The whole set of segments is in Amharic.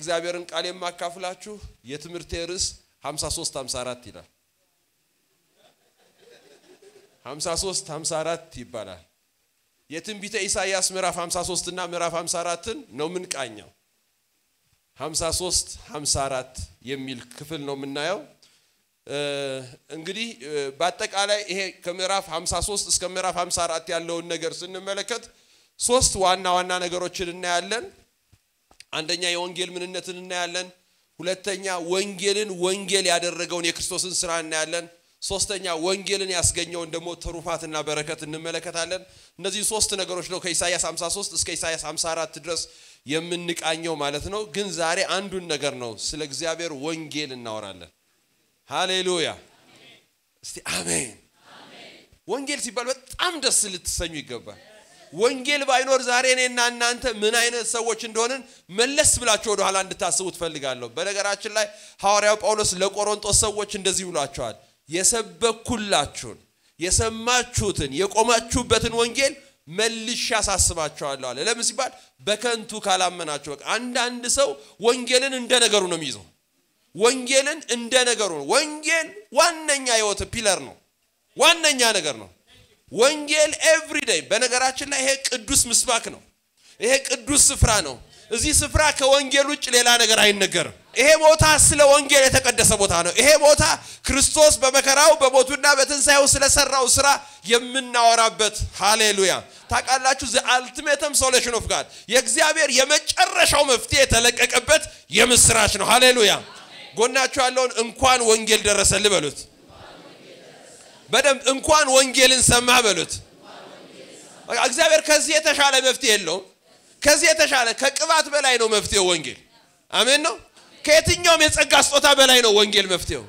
የእግዚአብሔርን ቃል የማካፍላችሁ የትምህርቴ ርዕስ 53 54 ይላል። 53 54 ይባላል። የትንቢተ ኢሳይያስ ምዕራፍ 53 እና ምዕራፍ 54ን ነው የምንቃኘው። 53 54 የሚል ክፍል ነው የምናየው። እንግዲህ በአጠቃላይ ይሄ ከምዕራፍ 53 እስከ ምዕራፍ 54 ያለውን ነገር ስንመለከት ሶስት ዋና ዋና ነገሮችን እናያለን። አንደኛ የወንጌል ምንነትን እናያለን። ሁለተኛ ወንጌልን ወንጌል ያደረገውን የክርስቶስን ስራ እናያለን። ሶስተኛ ወንጌልን ያስገኘውን ደግሞ ትሩፋትና በረከት እንመለከታለን። እነዚህ ሶስት ነገሮች ነው ከኢሳይያስ 53 እስከ ኢሳይያስ 54 ድረስ የምንቃኘው ማለት ነው። ግን ዛሬ አንዱን ነገር ነው ስለ እግዚአብሔር ወንጌል እናወራለን። ሃሌሉያ! እስቲ አሜን። ወንጌል ሲባል በጣም ደስ ልትሰኙ ይገባል። ወንጌል ባይኖር ዛሬ እኔና እናንተ ምን አይነት ሰዎች እንደሆንን መለስ ብላችሁ ወደኋላ እንድታስቡ ትፈልጋለሁ። በነገራችን ላይ ሐዋርያው ጳውሎስ ለቆሮንጦስ ሰዎች እንደዚህ ብሏቸዋል። የሰበኩላችሁን የሰማችሁትን የቆማችሁበትን ወንጌል መልሼ አሳስባቸዋለሁ አለ። ለምን ሲባል በከንቱ ካላመናችሁ። በቃ አንዳንድ ሰው ወንጌልን እንደ ነገሩ ነው የሚይዘው። ወንጌልን እንደ ነገሩ ነው። ወንጌል ዋነኛ ህይወት ፒለር ነው፣ ዋነኛ ነገር ነው። ወንጌል ኤቭሪዴይ። በነገራችን ላይ ይሄ ቅዱስ ምስባክ ነው። ይሄ ቅዱስ ስፍራ ነው። እዚህ ስፍራ ከወንጌል ውጭ ሌላ ነገር አይነገርም። ይሄ ቦታ ስለ ወንጌል የተቀደሰ ቦታ ነው። ይሄ ቦታ ክርስቶስ በመከራው በሞቱና በትንሣኤው ስለሰራው ስራ የምናወራበት ሃሌሉያ። ታውቃላችሁ ዘ አልቲሜተም ሶሉሽን ኦፍ ጋድ የእግዚአብሔር የመጨረሻው መፍትሄ የተለቀቀበት የምስራች ነው። ሃሌሉያ። ጎናችሁ ያለውን እንኳን ወንጌል ደረሰልህ በሉት። በደንብ እንኳን ወንጌልን ሰማህ በሉት። እግዚአብሔር ከዚህ የተሻለ መፍትሄ የለውም። ከዚህ የተሻለ ከቅባት በላይ ነው መፍትሄው ወንጌል። አሜን ነው። ከየትኛውም የጸጋ ስጦታ በላይ ነው ወንጌል መፍትሄው።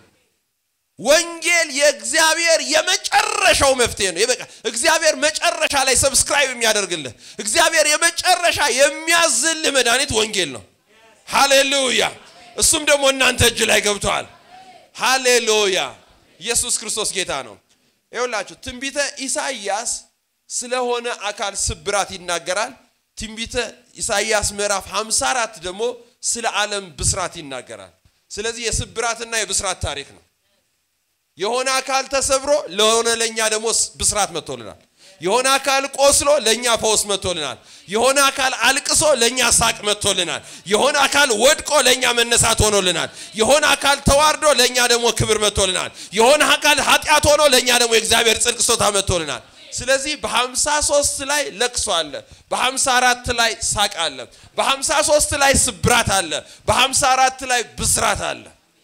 ወንጌል የእግዚአብሔር የመጨረሻው መፍትሄ ነው። በቃ እግዚአብሔር መጨረሻ ላይ ሰብስክራይብ የሚያደርግልህ እግዚአብሔር የመጨረሻ የሚያዝልህ መድኃኒት ወንጌል ነው። ሃሌሉያ። እሱም ደግሞ እናንተ እጅ ላይ ገብተዋል። ሃሌሉያ። ኢየሱስ ክርስቶስ ጌታ ነው። ይኸውላችሁ ትንቢተ ኢሳይያስ ስለሆነ አካል ስብራት ይናገራል። ትንቢተ ኢሳይያስ ምዕራፍ 54 ደግሞ ስለ ዓለም ብስራት ይናገራል። ስለዚህ የስብራትና የብስራት ታሪክ ነው። የሆነ አካል ተሰብሮ ለሆነ ለእኛ ደግሞ ብስራት መጥቶልናል። የሆነ አካል ቆስሎ ለእኛ ፈውስ መጥቶልናል። የሆነ አካል አልቅሶ ለእኛ ሳቅ መጥቶልናል። የሆነ አካል ወድቆ ለእኛ መነሳት ሆኖልናል። የሆነ አካል ተዋርዶ ለእኛ ደግሞ ክብር መጥቶልናል። የሆነ አካል ኃጢአት ሆኖ ለእኛ ደግሞ የእግዚአብሔር ጽድቅ ስጦታ መጥቶልናል። ስለዚህ በ53 ላይ ለቅሶ አለ፣ በ54 ላይ ሳቅ አለ፣ በ53 ላይ ስብራት አለ፣ በ54 ላይ ብስራት አለ።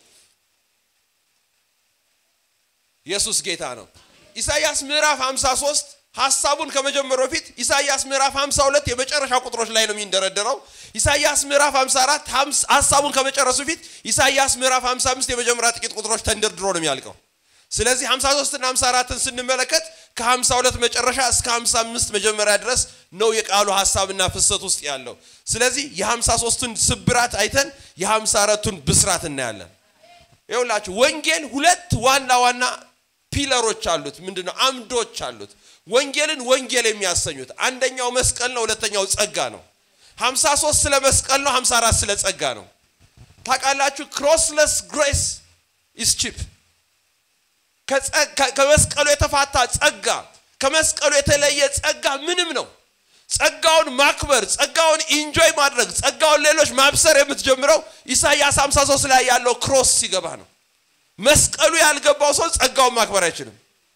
ኢየሱስ ጌታ ነው። ኢሳይያስ ምዕራፍ 53 ሐሳቡን ከመጀመሩ በፊት ኢሳይያስ ምዕራፍ 52 የመጨረሻ ቁጥሮች ላይ ነው የሚንደረደረው። ኢሳይያስ ምዕራፍ 54 ሐሳቡን ከመጨረሱ በፊት ኢሳይያስ ምዕራፍ 55 የመጀመሪያ ጥቂት ቁጥሮች ተንደርድሮ ነው የሚያልቀው። ስለዚህ 53 እና 54ን ስንመለከት ከ52 መጨረሻ እስከ 55 መጀመሪያ ድረስ ነው የቃሉ ሐሳብና ፍሰት ውስጥ ያለው። ስለዚህ የ53ቱን ስብራት አይተን የ54ቱን ብስራት እናያለን። ይኸውላችሁ ወንጌል ሁለት ዋና ዋና ፒለሮች አሉት። ምንድነው? አምዶች አሉት። ወንጌልን ወንጌል የሚያሰኙት አንደኛው መስቀል ነው፣ ሁለተኛው ጸጋ ነው። 53 ስለ መስቀል ነው፣ 54 ስለ ጸጋ ነው። ታውቃላችሁ ክሮስለስ ግሬስ ኢስ ቺፕ ከመስቀሉ የተፋታ ጸጋ ከመስቀሉ የተለየ ጸጋ ምንም ነው። ጸጋውን ማክበር፣ ጸጋውን ኢንጆይ ማድረግ፣ ጸጋውን ሌሎች ማብሰር የምትጀምረው ኢሳይያስ 53 ላይ ያለው ክሮስ ሲገባ ነው። መስቀሉ ያልገባው ሰው ጸጋውን ማክበር አይችልም።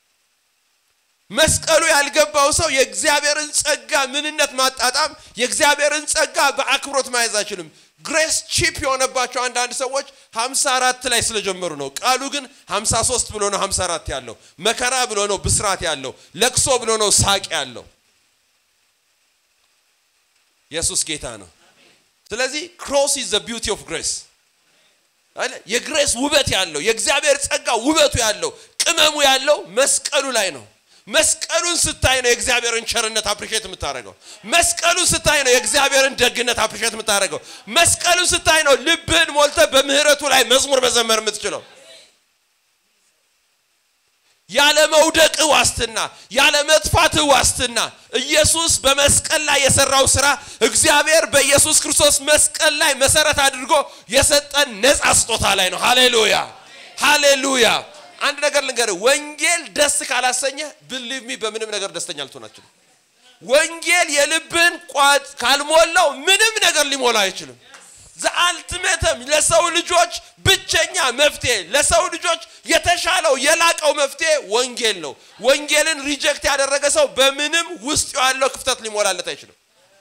መስቀሉ ያልገባው ሰው የእግዚአብሔርን ጸጋ ምንነት ማጣጣም፣ የእግዚአብሔርን ጸጋ በአክብሮት ማየዝ አይችልም። ግሬስ ቺፕ የሆነባቸው አንዳንድ ሰዎች 54 ላይ ስለጀመሩ ነው። ቃሉ ግን 53 ብሎ ነው 54 ያለው። መከራ ብሎ ነው ብስራት ያለው። ለቅሶ ብሎ ነው ሳቅ ያለው። ኢየሱስ ጌታ ነው። ስለዚህ ክሮስ ኢዝ ዘ ቢዩቲ ኦፍ ግሬስ የግሬስ ውበት ያለው የእግዚአብሔር ጸጋ ውበቱ ያለው ቅመሙ ያለው መስቀሉ ላይ ነው። መስቀሉን ስታይ ነው የእግዚአብሔርን ቸርነት አፕሪሼት የምታደርገው። መስቀሉን ስታይ ነው የእግዚአብሔርን ደግነት አፕሪሼት የምታደርገው። መስቀሉን ስታይ ነው ልብህን ሞልተ በምህረቱ ላይ መዝሙር መዘመር የምትችለው። ያለ መውደቅ ዋስትና፣ ያለ መጥፋት ዋስትና ኢየሱስ በመስቀል ላይ የሰራው ስራ እግዚአብሔር በኢየሱስ ክርስቶስ መስቀል ላይ መሰረት አድርጎ የሰጠን ነፃ ስጦታ ላይ ነው። ሃሌሉያ ሃሌሉያ። አንድ ነገር ልንገርህ፣ ወንጌል ደስ ካላሰኘ ብሊቭ ሚ በምንም ነገር ደስተኛ ልትሆን አትችልም። ወንጌል የልብን ቋት ካልሞላው ምንም ነገር ሊሞላ አይችልም። ዘአልትሜተም ለሰው ልጆች ብቸኛ መፍትሄ ለሰው ልጆች የተሻለው የላቀው መፍትሄ ወንጌል ነው። ወንጌልን ሪጀክት ያደረገ ሰው በምንም ውስጥ ያለው ክፍተት ሊሞላለት አይችልም።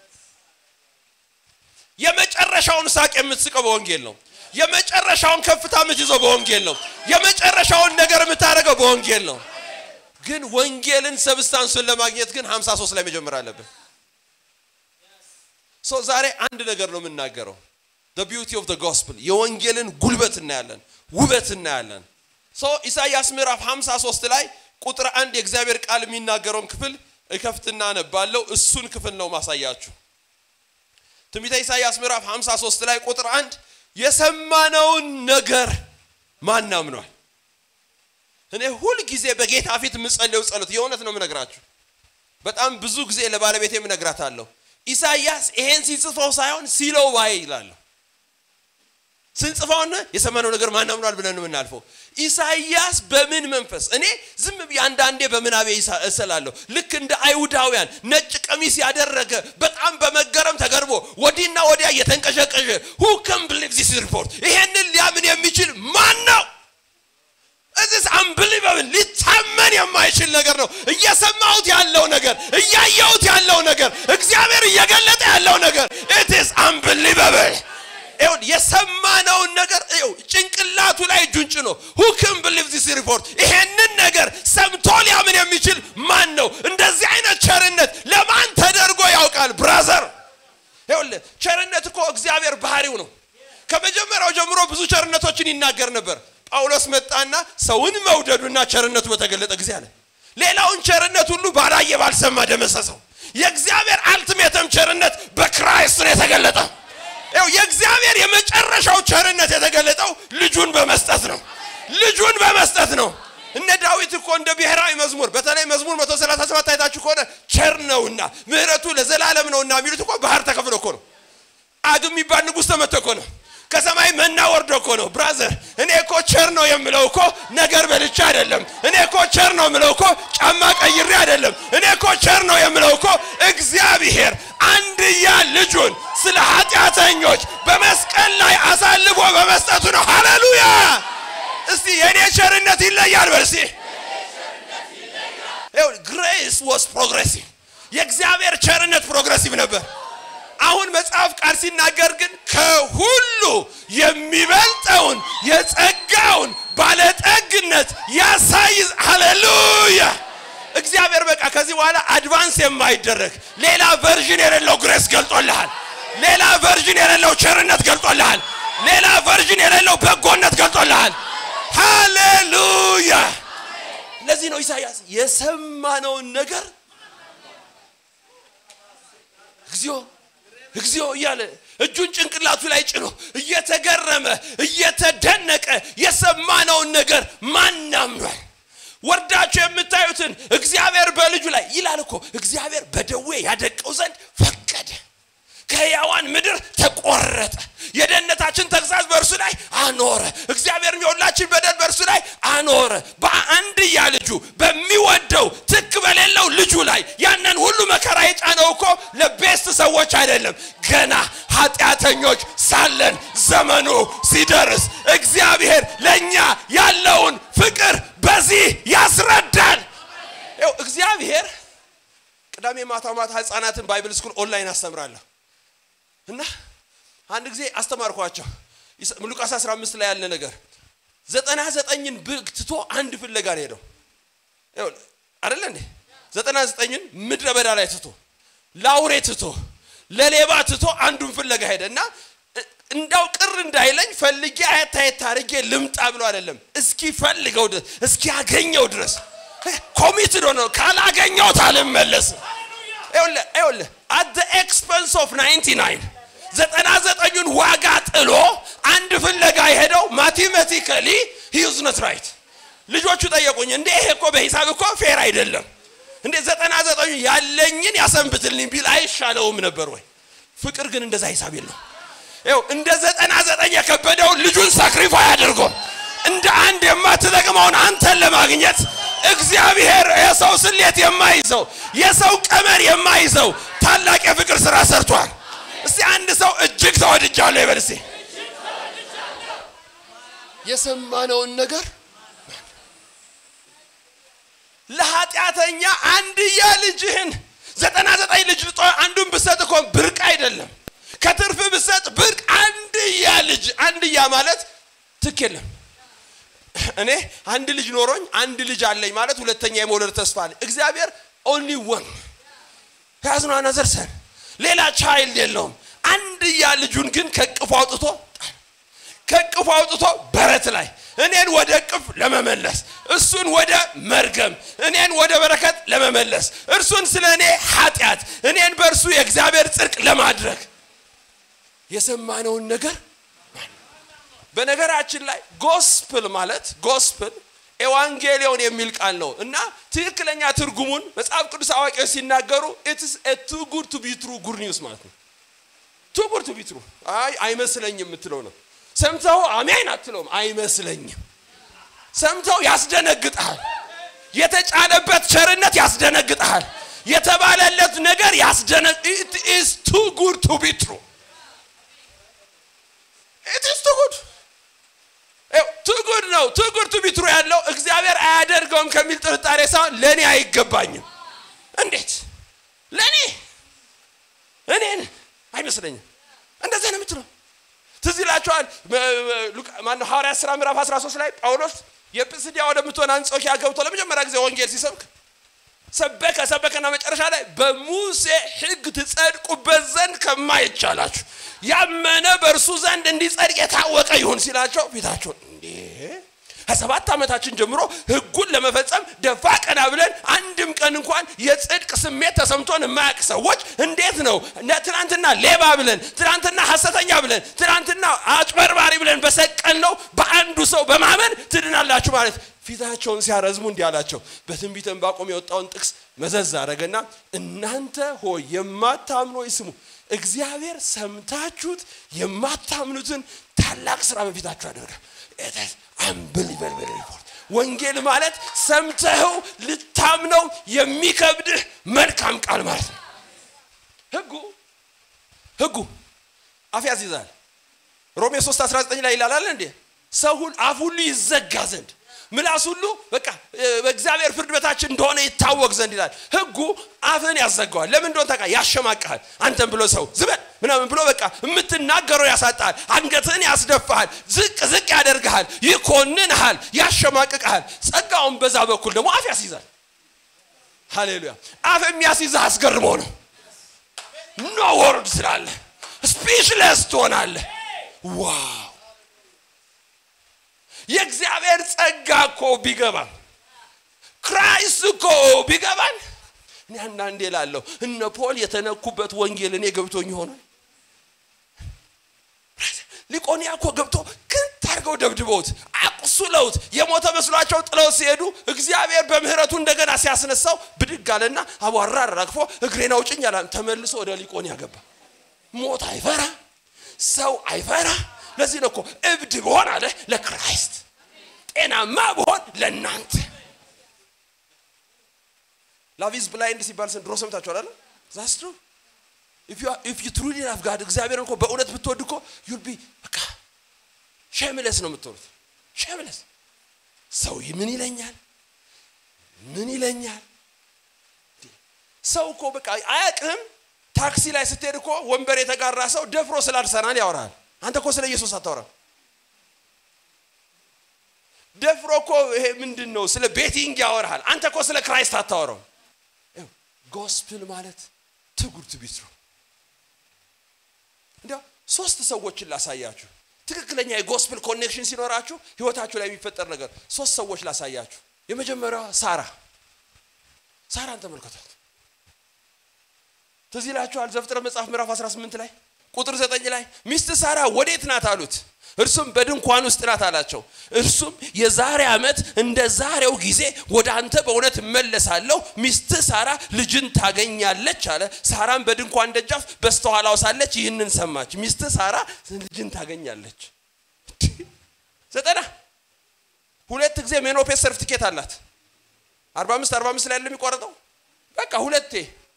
የመጨረሻውን ሳቅ የምትስቀው በወንጌል ነው። የመጨረሻውን ከፍታ የምትይዘው በወንጌል ነው። የመጨረሻውን ነገር የምታደርገው በወንጌል ነው። ግን ወንጌልን ሰብስታንሱን ለማግኘት ግን 53 ላይ መጀመር አለብን። ሶ ዛሬ አንድ ነገር ነው የምናገረው the beauty of the gospel የወንጌልን ጉልበት እናያለን፣ ውበት እናያለን። ሶ ኢሳይያስ ምዕራፍ 53 ላይ ቁጥር አንድ የእግዚአብሔር ቃል የሚናገረውን ክፍል እከፍትና አነባለሁ። እሱን ክፍል ነው ማሳያችሁ። ትንቢተ ኢሳይያስ ምዕራፍ 53 ላይ ቁጥር አንድ የሰማነውን ነገር ማን አምኗል? እኔ ሁል ጊዜ በጌታ ፊት የምጸልየው ጸሎት የእውነት ነው የምነግራችሁ። በጣም ብዙ ጊዜ ለባለቤቴ እነግራታለሁ። ኢሳይያስ ይሄን ሲጽፈው ሳይሆን ሲለው ባይ ይላለሁ። ስንጽፈውን የሰማነው ነገር ማን አምኗል ብለን ነው የምናልፈው። ኢሳይያስ በምን መንፈስ እኔ ዝም ብዬ አንዳንዴ በምናቤ እሰላለሁ። ልክ እንደ አይሁዳውያን ነጭ ቀሚስ ያደረገ በጣም በመገረም ተገርሞ ወዲህና ወዲያ እየተንቀሸቀሸ ሁ ከም ብሊቭ ዚስ ሪፖርት ይሄንን ሊያምን የሚችል ማን ነው? እዚስ አንብሊቨብል ሊታመን የማይችል ነገር ነው። እየሰማሁት ያለው ነገር፣ እያየሁት ያለው ነገር፣ እግዚአብሔር እየገለጠ ያለው ነገር ኢትስ አንብሊቨብል ይሁን የሰማነውን ነገር ይው ጭንቅላቱ ላይ እጁን ጭኖ who can believe this report ይሄንን ነገር ሰምቶ ሊያምን የሚችል ማን ነው? እንደዚህ አይነት ቸርነት ለማን ተደርጎ ያውቃል? ብራዘር ይኸውልህ ቸርነት እኮ እግዚአብሔር ባህሪው ነው። ከመጀመሪያው ጀምሮ ብዙ ቸርነቶችን ይናገር ነበር። ጳውሎስ መጣና ሰውን መውደዱና ቸርነቱ በተገለጠ ጊዜ አለ። ሌላውን ቸርነት ሁሉ ባላየ ባልሰማ ደመሰሰው። የእግዚአብሔር አልትሜተም ቸርነት በክራይስት ነው የተገለጠ። ያው የእግዚአብሔር የመጨረሻው ቸርነት የተገለጠው ልጁን በመስጠት ነው። ልጁን በመስጠት ነው። እነ ዳዊት እኮ እንደ ብሔራዊ መዝሙር በተለይ መዝሙር 137 አይታችሁ ከሆነ ቸር ነውና ምሕረቱ ለዘላለም ነውና የሚሉት እኮ ባህር ተከፍሎ እኮ ነው። አግ የሚባል ንጉሥ ተመቶ እኮ ነው። ከሰማይ መና ወርዶ እኮ ነው። ብራዘር እኔ እኮ ቸር ነው የምለው እኮ ነገር በልቻ አይደለም። እኔ እኮ ቸር ነው የምለው እኮ ጫማ ቀይሬ አይደለም። እኔ እኮ ቸር ነው የምለው እኮ እግዚአብሔር አንድያ ልጁን ስለ ኃጢአተኞች በመስቀል ላይ አሳልፎ በመስጠቱ ነው። ሃሌሉያ! እስቲ የእኔ ቸርነት ይለያል በል እስቲ። ግሬስ ዋስ ፕሮግሬሲቭ የእግዚአብሔር ቸርነት ፕሮግሬሲቭ ነበር። አሁን መጽሐፍ ቃል ሲናገር ግን ከሁሉ የሚበልጠውን የጸጋውን ባለጠግነት ያሳይ። ሃሌሉያ! እግዚአብሔር በቃ ከዚህ በኋላ አድቫንስ የማይደረግ ሌላ ቨርዥን የሌለው ግሬስ ገልጦልሃል። ሌላ ቨርዥን የሌለው ቸርነት ገልጦልሃል። ሌላ ቨርዥን የሌለው በጎነት ገልጦልሃል። ሃሌሉያ! ለዚህ ነው ኢሳይያስ የሰማነውን ነገር እግዚኦ እግዚኦ እያለ እጁን ጭንቅላቱ ላይ ጭኖ እየተገረመ እየተደነቀ የሰማነውን ነገር ማን አምኗል? ወርዳችሁ የምታዩትን እግዚአብሔር በልጁ ላይ ይላል እኮ እግዚአብሔር በደዌ ያደቀው ዘንድ ፈቀደ። ከሕያዋን ምድር ተቆረጠ። የደህንነታችን ተግሳጽ በእርሱ ላይ አኖረ። እግዚአብሔር የሁላችን በደል በእርሱ ላይ አኖረ። በአንድያ ልጁ በሚወደው ትክ በሌለው ልጁ ላይ ያንን ሁሉ መከራ የጫነው እኮ ለቤስት ሰዎች አይደለም። ገና ኃጢአተኞች ሳለን ዘመኑ ሲደርስ እግዚአብሔር ለእኛ ያለውን ፍቅር በዚህ ያስረዳል። ይኸው እግዚአብሔር ቅዳሜ ማታ ማታ ህፃናትን ባይብል ስኩል ኦንላይን አስተምራለሁ እና አንድ ጊዜ አስተማርኳቸው ሉቃስ 15 ላይ ያለ ነገር ዘጠና ዘጠኝን በግ ትቶ አንድ ፍለጋ ነው ሄደው አደለ እንዴ ዘጠና ዘጠኝን ምድረ በዳ ላይ ትቶ ለአውሬ ትቶ ለሌባ ትቶ አንዱን ፍለጋ ሄደ እና እንዳው ቅር እንዳይለኝ ፈልጌ አየት አየት አድርጌ ልምጣ ብሎ አይደለም እስኪ ፈልገው ድረስ እስኪ ያገኘው ድረስ ኮሚትድ ሆነ ካላገኘሁት አልመለስም ይኸውልህ አት ኤክስፐንስ ኦፍ 99 ዘጠና ዘጠኙን ዋጋ ጥሎ አንድ ፍለጋ የሄደው ማቴማቲካሊ ሂዝ ነት ራይት ልጆቹ ጠየቁኝ እንዴ ይሄ እኮ በሂሳብ እኮ ፌር አይደለም እንዴ ዘጠና ዘጠኙ ያለኝን ያሰንብትልኝ ቢል አይሻለውም ነበር ወይ ፍቅር ግን እንደዛ ሂሳብ የለው ይኸው እንደ ዘጠና ዘጠኝ የከበደውን ልጁን ሳክሪፋይ አድርጎ እንደ አንድ የማትጠቅመውን አንተን ለማግኘት እግዚአብሔር የሰው ስሌት የማይዘው የሰው ቀመር የማይዘው ታላቅ የፍቅር ስራ ሰርቷል እስቲ አንድ ሰው እጅግ ተወድጃለሁ ይበል እስቲ የሰማነውን ነገር ለኃጢአተኛ አንድያ ልጅህን ዘጠና ዘጠኝ ልጅ ልጦ አንዱን ብሰጥ እኮ ብርቅ አይደለም ከትርፍ ብሰጥ ብርቅ አንድያ ልጅ አንድያ ማለት ትክ የለም እኔ አንድ ልጅ ኖሮኝ አንድ ልጅ አለኝ ማለት ሁለተኛ የመውለድ ተስፋ አለ እግዚአብሔር ኦንሊ ወን ያዝኗ ነዘርሰን ሌላ ቻይልድ የለውም አንድያ ልጁን ግን ከቅፉ አውጥቶ ከቅፉ አውጥቶ በረት ላይ እኔን ወደ ቅፍ ለመመለስ እሱን ወደ መርገም እኔን ወደ በረከት ለመመለስ እርሱን ስለ እኔ ኃጢአት እኔን በእርሱ የእግዚአብሔር ጽድቅ ለማድረግ የሰማነውን ነገር በነገራችን ላይ ጎስፕል ማለት ጎስፕል ኤዋንጌሊዮን የሚል ቃል ነው እና ትክክለኛ ትርጉሙን መጽሐፍ ቅዱስ አዋቂዎች ሲናገሩ ኢትስ ቱ ጉድ ቱ ቢ ትሩ ጉድ ኒውስ ማለት ነው ቱ ጉድ ቱ ቢ ትሩ አይ አይመስለኝም የምትለው ነው ሰምተው አሜን አትለውም አይመስለኝም ሰምተው ያስደነግጣል የተጫነበት ቸርነት ያስደነግጣል የተባለለት ነገር ያስደነግ ኢት ኢዝ ቱ ጉድ ቱ ቢ ትሩ ኢት ኢዝ ቱ ጉድ ቱ ጉድ ነው ቱ ጉድ ቱ ቢ ትሩ ያለው እግዚአብሔር አያደርገውም ከሚል ጥርጣሬ ሳይሆን ለእኔ አይገባኝም እንዴት ለእኔ እኔን አይመስለኝም እንደዚህ ነው የምትለው ትዝ ይላችኋል ማነው ሐዋርያ ሥራ ምዕራፍ 13 ላይ ጳውሎስ የጵስድያ ወደምትሆን አንጾኪያ ገብቶ ለመጀመሪያ ጊዜ ወንጌል ሲሰብክ ሰበከ ሰበከና መጨረሻ ላይ በሙሴ ሕግ ትጸድቁበት ዘንድ ከማይቻላችሁ ያመነ በእርሱ ዘንድ እንዲጸድቅ የታወቀ ይሁን ሲላቸው ፊታቸውን እንዴ ከሰባት ዓመታችን ጀምሮ ህጉን ለመፈጸም ደፋ ቀና ብለን አንድም ቀን እንኳን የጽድቅ ስሜት ተሰምቶን የማያውቅ ሰዎች እንዴት ነው ትናንትና ሌባ ብለን ትናንትና ሐሰተኛ ብለን ትናንትና አጭበርባሪ ብለን በሰቀል ነው በአንዱ ሰው በማመን ትድናላችሁ ማለት ፊታቸውን ሲያረዝሙ እንዲህ አላቸው በትንቢተ ዕንባቆም የወጣውን ጥቅስ መዘዝ አረገና እናንተ ሆይ የማታምኑ ሆይ ስሙ እግዚአብሔር ሰምታችሁት የማታምኑትን ታላቅ ስራ በፊታችሁ ያደርጋል አንብሊበልበል ሪፖርት ወንጌል ማለት ሰምተኸው ልታምነው የሚከብድህ መልካም ቃል ማለት ነው ህጉ ህጉ አፍ ያስይዛል ሮሜ 3 19 ላይ ይላል እንዴ ሰው ሁሉ አፍ ሁሉ ይዘጋ ዘንድ ምላስ ሁሉ በቃ በእግዚአብሔር ፍርድ በታች እንደሆነ ይታወቅ ዘንድ ይላል ህጉ አፍን ያዘጋዋል ለምን እንደሆነ ታውቃ ያሸማቅሃል አንተን ብሎ ሰው ዝበል ምናምን ብሎ በቃ የምትናገረው ያሳጣል አንገትህን ያስደፋሃል ዝቅ ዝቅ ያደርግሃል ይኮንንሃል ያሸማቅቅሃል ጸጋውን በዛ በኩል ደግሞ አፍ ያስይዛል ሃሌሉያ አፍ የሚያስይዝህ አስገርሞ ነው ኖ ወርድ ስላለ ስፒችለስ ትሆናለህ ዋው የእግዚአብሔር ጸጋ እኮ ቢገባን ክራይስት እኮ ቢገባን እኔ አንዳንዴ ላለሁ እነ ፖል የተነኩበት ወንጌል እኔ ገብቶኝ ይሆናል ሊቆኒያ እኮ ገብቶ ክንት አድርገው ደብድበውት አቁሱለውት የሞተ መስሏቸው ጥለው ሲሄዱ እግዚአብሔር በምህረቱ እንደገና ሲያስነሳው ብድግ አለና አቧራ አራግፎ እግሬን አውጭኝ አላ ተመልሶ ወደ ሊቆኒያ ገባ ሞት አይፈራ ሰው አይፈራ ለዚህ ነው እኮ እብድ ብሆን አለ ለክራይስት ጤናማ ብሆን ለእናንተ ላቪዝ ብላይንድ ሲባል ድሮ ሰምታችኋል አለ ዛስትሩ ኢፍ ዩ ትሩሊ ላቭ ጋድ እግዚአብሔርን እኮ በእውነት ብትወድ እኮ ዩል ቢ በቃ ሸምለስ ነው የምትሆኑት ሸምለስ ሰው ምን ይለኛል ምን ይለኛል ሰው እኮ በቃ አያቅህም ታክሲ ላይ ስትሄድ እኮ ወንበር የተጋራ ሰው ደፍሮ ስላልሰናን ያወራል አንተ እኮ ስለ ኢየሱስ አታወራም ደፍሮ እኮ ይሄ ምንድን ነው ስለ ቤቲንግ ያወራል አንተ እኮ ስለ ክራይስት አታወራው ጎስፕል ማለት ትጉድ ቢትሩ እንዲያው ሶስት ሰዎችን ላሳያችሁ ትክክለኛ የጎስፕል ኮኔክሽን ሲኖራችሁ ህይወታችሁ ላይ የሚፈጠር ነገር ሶስት ሰዎች ላሳያችሁ የመጀመሪያዋ ሳራ ሳራን ተመልከቷት ትዝ ይላችኋል ዘፍጥረት መጽሐፍ ምዕራፍ 18 ላይ ቁጥር ዘጠኝ ላይ ሚስት ሳራ ወዴት ናት አሉት እርሱም በድንኳን ውስጥ ናት አላቸው እርሱም የዛሬ ዓመት እንደ ዛሬው ጊዜ ወደ አንተ በእውነት እመለሳለሁ ሚስት ሳራ ልጅን ታገኛለች አለ ሳራም በድንኳን ደጃፍ በስተኋላው ሳለች ይህንን ሰማች ሚስት ሳራ ልጅን ታገኛለች ዘጠና ሁለት ጊዜ ሜኖፔስ ሰርቲፊኬት አላት አርባ አምስት አርባ አምስት ላይ ያለ የሚቆረጠው በቃ ሁለቴ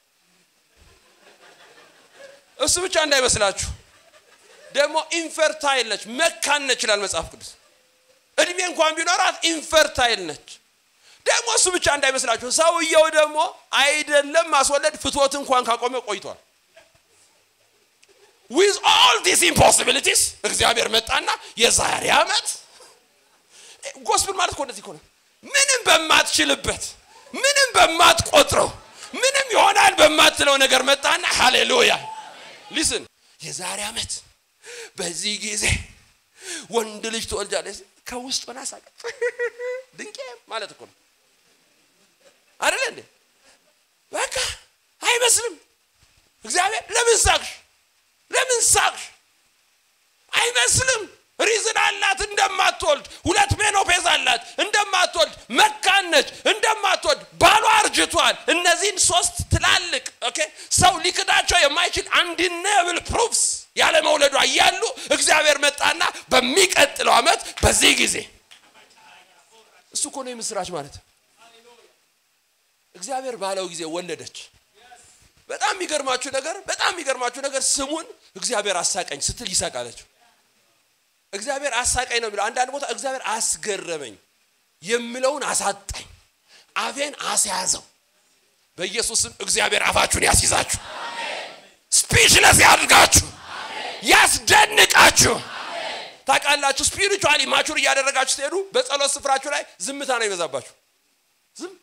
እሱ ብቻ እንዳይመስላችሁ ደግሞ ኢንፈርታይል ነች መካን ነች ይላል መጽሐፍ ቅዱስ እድሜ እንኳን ቢኖራት ኢንፈርታይል ነች ደግሞ እሱ ብቻ እንዳይመስላችሁ ሰውየው ደግሞ አይደለም ማስወለድ ፍትወት እንኳን ካቆመ ቆይቷል ዊዝ ኦል ዲስ ኢምፖሲቢሊቲስ እግዚአብሔር መጣና የዛሬ ዓመት ጎስፕል ማለት እኮ እንደዚህ ከሆነ ምንም በማትችልበት ምንም በማትቆጥረው ምንም ይሆናል በማትለው ነገር መጣና ሃሌሉያ ሊስን የዛሬ ዓመት በዚህ ጊዜ ወንድ ልጅ ትወልጃለች ከውስጥ ሆና ሳቀች ድንቄ ማለት እኮ ነው አይደለ እንዴ በቃ አይመስልም እግዚአብሔር ለምን ሳቅሽ ለምን ሳቅሽ አይመስልም ሪዝን አላት እንደማትወልድ ሁለት ሜኖፔዝ አላት እንደማትወልድ መካን ነች እንደማትወልድ ባሏ አርጅቷል እነዚህን ሶስት ትላልቅ ኦኬ ሰው ሊክዳቸው የማይችል አንዲነብል ፕሩፍስ ያለ መውለዷ እያሉ እግዚአብሔር መጣና በሚቀጥለው ዓመት በዚህ ጊዜ እሱ እኮ ነው የምስራች ማለት እግዚአብሔር ባለው ጊዜ ወለደች በጣም የሚገርማችሁ ነገር በጣም የሚገርማችሁ ነገር ስሙን እግዚአብሔር አሳቀኝ ስትል ይሳቃለችው እግዚአብሔር አሳቀኝ ነው የሚለው አንዳንድ ቦታ እግዚአብሔር አስገረመኝ የምለውን አሳጣኝ አፌን አስያዘው በኢየሱስም እግዚአብሔር አፋችሁን ያስይዛችሁ ስፒችለስ ያድርጋችሁ ያስደንቃችሁ ታውቃላችሁ ስፒሪቹዋሊ ማቹር እያደረጋችሁ ስትሄዱ በጸሎት ስፍራችሁ ላይ ዝምታ ነው ይበዛባችሁ ዝም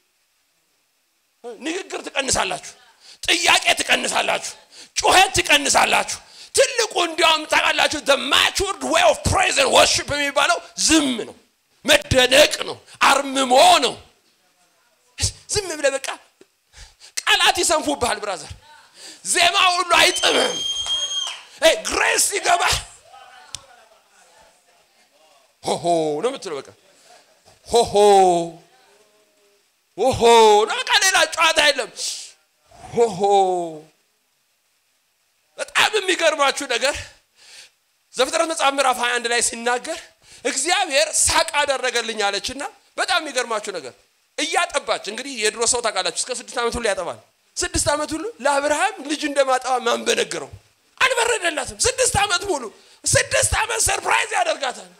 ንግግር ትቀንሳላችሁ ጥያቄ ትቀንሳላችሁ ጩኸት ትቀንሳላችሁ ትልቁ እንዲያውም ታውቃላችሁ the matured way of praise and worship የሚባለው ዝም ነው መደነቅ ነው አርምሞ ነው ዝም ብለ በቃ ቃላት ይሰንፉብሃል ብራዘር ዜማ ሁሉ አይጥምም ግሬስ ሲገባ ሆሆ ነው የምትለው በቃ ሆሆ ሆሆ ነው በቃ ሌላ ጨዋታ የለም ሆሆ በጣም የሚገርማችሁ ነገር ዘፍጥረት መጽሐፍ ምዕራፍ 21 ላይ ሲናገር እግዚአብሔር ሳቅ አደረገልኝ አለችና በጣም የሚገርማችሁ ነገር እያጠባች እንግዲህ የድሮ ሰው ታውቃላችሁ እስከ ስድስት ዓመት ሁሉ ያጠባል ስድስት ዓመት ሁሉ ለአብርሃም ልጅ እንደማጠባ ማን በነገረው አልበረደላትም ስድስት ዓመት ሙሉ ስድስት ዓመት ሰርፕራይዝ ያደርጋታል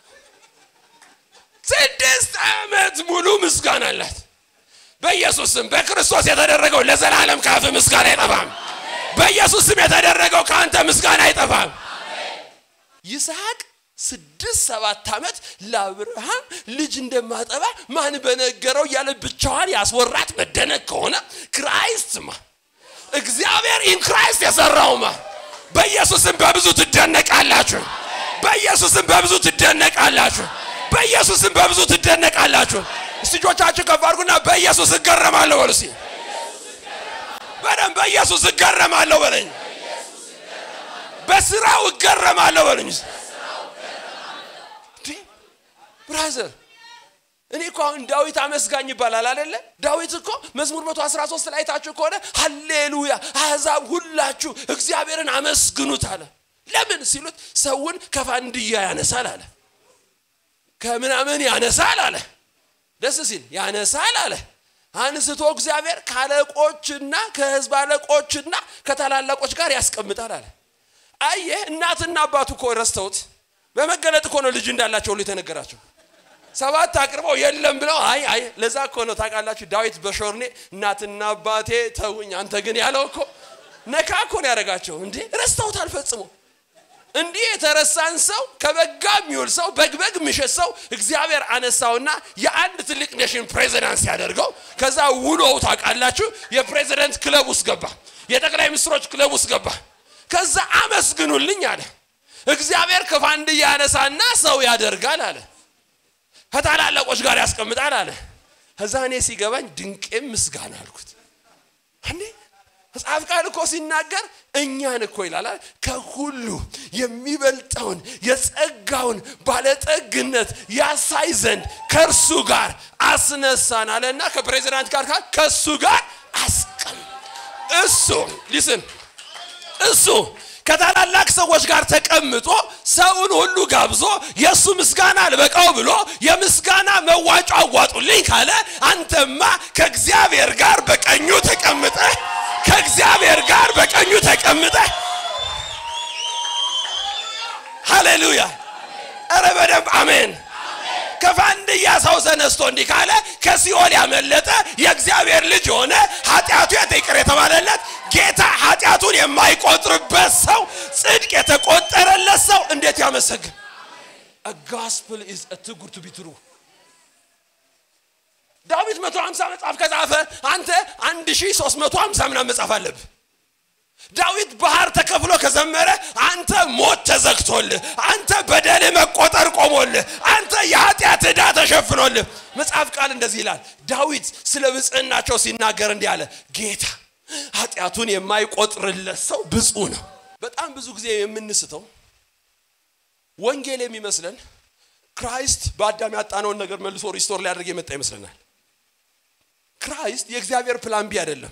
ስድስት ዓመት ሙሉ ምስጋና አላት በኢየሱስ ስም በክርስቶስ የተደረገው ለዘላለም ካፍ ምስጋና አይጠፋም በኢየሱስ ስም የተደረገው ከአንተ ምስጋና አይጠፋም ይስሐቅ ስድስት ሰባት ዓመት ለአብርሃም ልጅ እንደማጠባ ማን በነገረው እያለ ብቻዋን ያስወራት መደነቅ ከሆነ ክራይስትማ እግዚአብሔር ኢን ክራይስት የሰራውማ በኢየሱስም በብዙ ትደነቃላችሁ በኢየሱስም በብዙ ትደነቃላችሁ በኢየሱስም በብዙ ትደነቃላችሁ እስቲ እጆቻችሁ ከፍ አድርጉና በኢየሱስ እገረማለሁ በሉ እስቲ በደንብ በኢየሱስ እገረማለሁ በለኝ በስራው እገረማለሁ በለኝ ብራዘር እኔ እኮ አሁን ዳዊት አመስጋኝ ይባላል አደለ ዳዊት እኮ መዝሙር 113 ላይ ታችሁ ከሆነ ሀሌሉያ አሕዛብ ሁላችሁ እግዚአብሔርን አመስግኑት አለ ለምን ሲሉት ሰውን ከፋንድያ ያነሳል አለ ከምናምን ያነሳል አለ ደስ ሲል ያነሳል አለ አንስቶ እግዚአብሔር ከአለቆችና ከህዝብ አለቆችና ከታላላቆች ጋር ያስቀምጣል አለ አየህ እናትና አባቱ እኮ ረስተውት በመገለጥ እኮ ነው ልጅ እንዳላቸው ሁሉ የተነገራቸው ሰባት አቅርበው የለም ብለው አይ አይ ለዛ እኮ ነው ታውቃላችሁ ዳዊት በሾርኔ እናትና አባቴ ተውኝ አንተ ግን ያለው እኮ ነካ እኮ ነው ያደረጋቸው እንዴ ረስተውታል ፈጽሞ እንዲህ የተረሳን ሰው ከበጋ የሚውል ሰው በግበግ የሚሸት ሰው እግዚአብሔር አነሳውና የአንድ ትልቅ ኔሽን ፕሬዚዳንት ሲያደርገው ከዛ ውሎው ታውቃላችሁ የፕሬዚደንት ክለብ ውስጥ ገባ የጠቅላይ ሚኒስትሮች ክለብ ውስጥ ገባ ከዛ አመስግኑልኝ አለ እግዚአብሔር ከፋንድያ ያነሳና ሰው ያደርጋል አለ ከታላላቆች ጋር ያስቀምጣል አለ ከዛ እኔ ሲገባኝ ድንቄም ምስጋና አልኩት እንዴ መጽሐፍ ቃል እኮ ሲናገር እኛን እኮ ይላል ከሁሉ የሚበልጠውን የጸጋውን ባለጠግነት ያሳይ ዘንድ ከእርሱ ጋር አስነሳን አለና ከፕሬዚዳንት ጋር ከእሱ ጋር አስቀም እሱ ሊስን እሱ ከታላላቅ ሰዎች ጋር ተቀምጦ ሰውን ሁሉ ጋብዞ የእሱ ምስጋና አልበቃው ብሎ የምስጋና መዋጮ አዋጡልኝ ካለ አንተማ ከእግዚአብሔር ጋር በቀኙ ተቀምጠ ከእግዚአብሔር ጋር በቀኙ ተቀምጠ ሃሌሉያ ኧረ በደንብ አሜን ከፋንድያ ሰው ተነስቶ እንዲህ ካለ ከሲኦል ያመለጠ የእግዚአብሔር ልጅ የሆነ ኃጢአቱ ይቅር የተባለለት ጌታ ኃጢአቱን የማይቆጥርበት ሰው ጽድቅ የተቆጠረለት ሰው እንዴት ያመሰግን ጋስፕል ኢዝ ቱ ጉድ ቱ ቢ ትሩ ዳዊት 150 መጽሐፍ ከጻፈ አንተ 1350 ምናምን መጽሐፍ አለብህ ዳዊት ባህር ተከፍሎ ከዘመረ አንተ ሞት ተዘግቶልህ አንተ በደል መቆጠር ቆሞልህ አንተ የኃጢአት ዕዳ ተሸፍኖልህ መጽሐፍ ቃል እንደዚህ ይላል ዳዊት ስለ ብጽዕናቸው ሲናገር እንዲህ አለ ጌታ ኃጢአቱን የማይቆጥርለት ሰው ብፁ ነው በጣም ብዙ ጊዜ የምንስተው ወንጌል የሚመስለን ክራይስት በአዳም ያጣነውን ነገር መልሶ ሪስቶር ሊያደርግ የመጣ ይመስለናል ክራይስት የእግዚአብሔር ፕላን ቢ አይደለም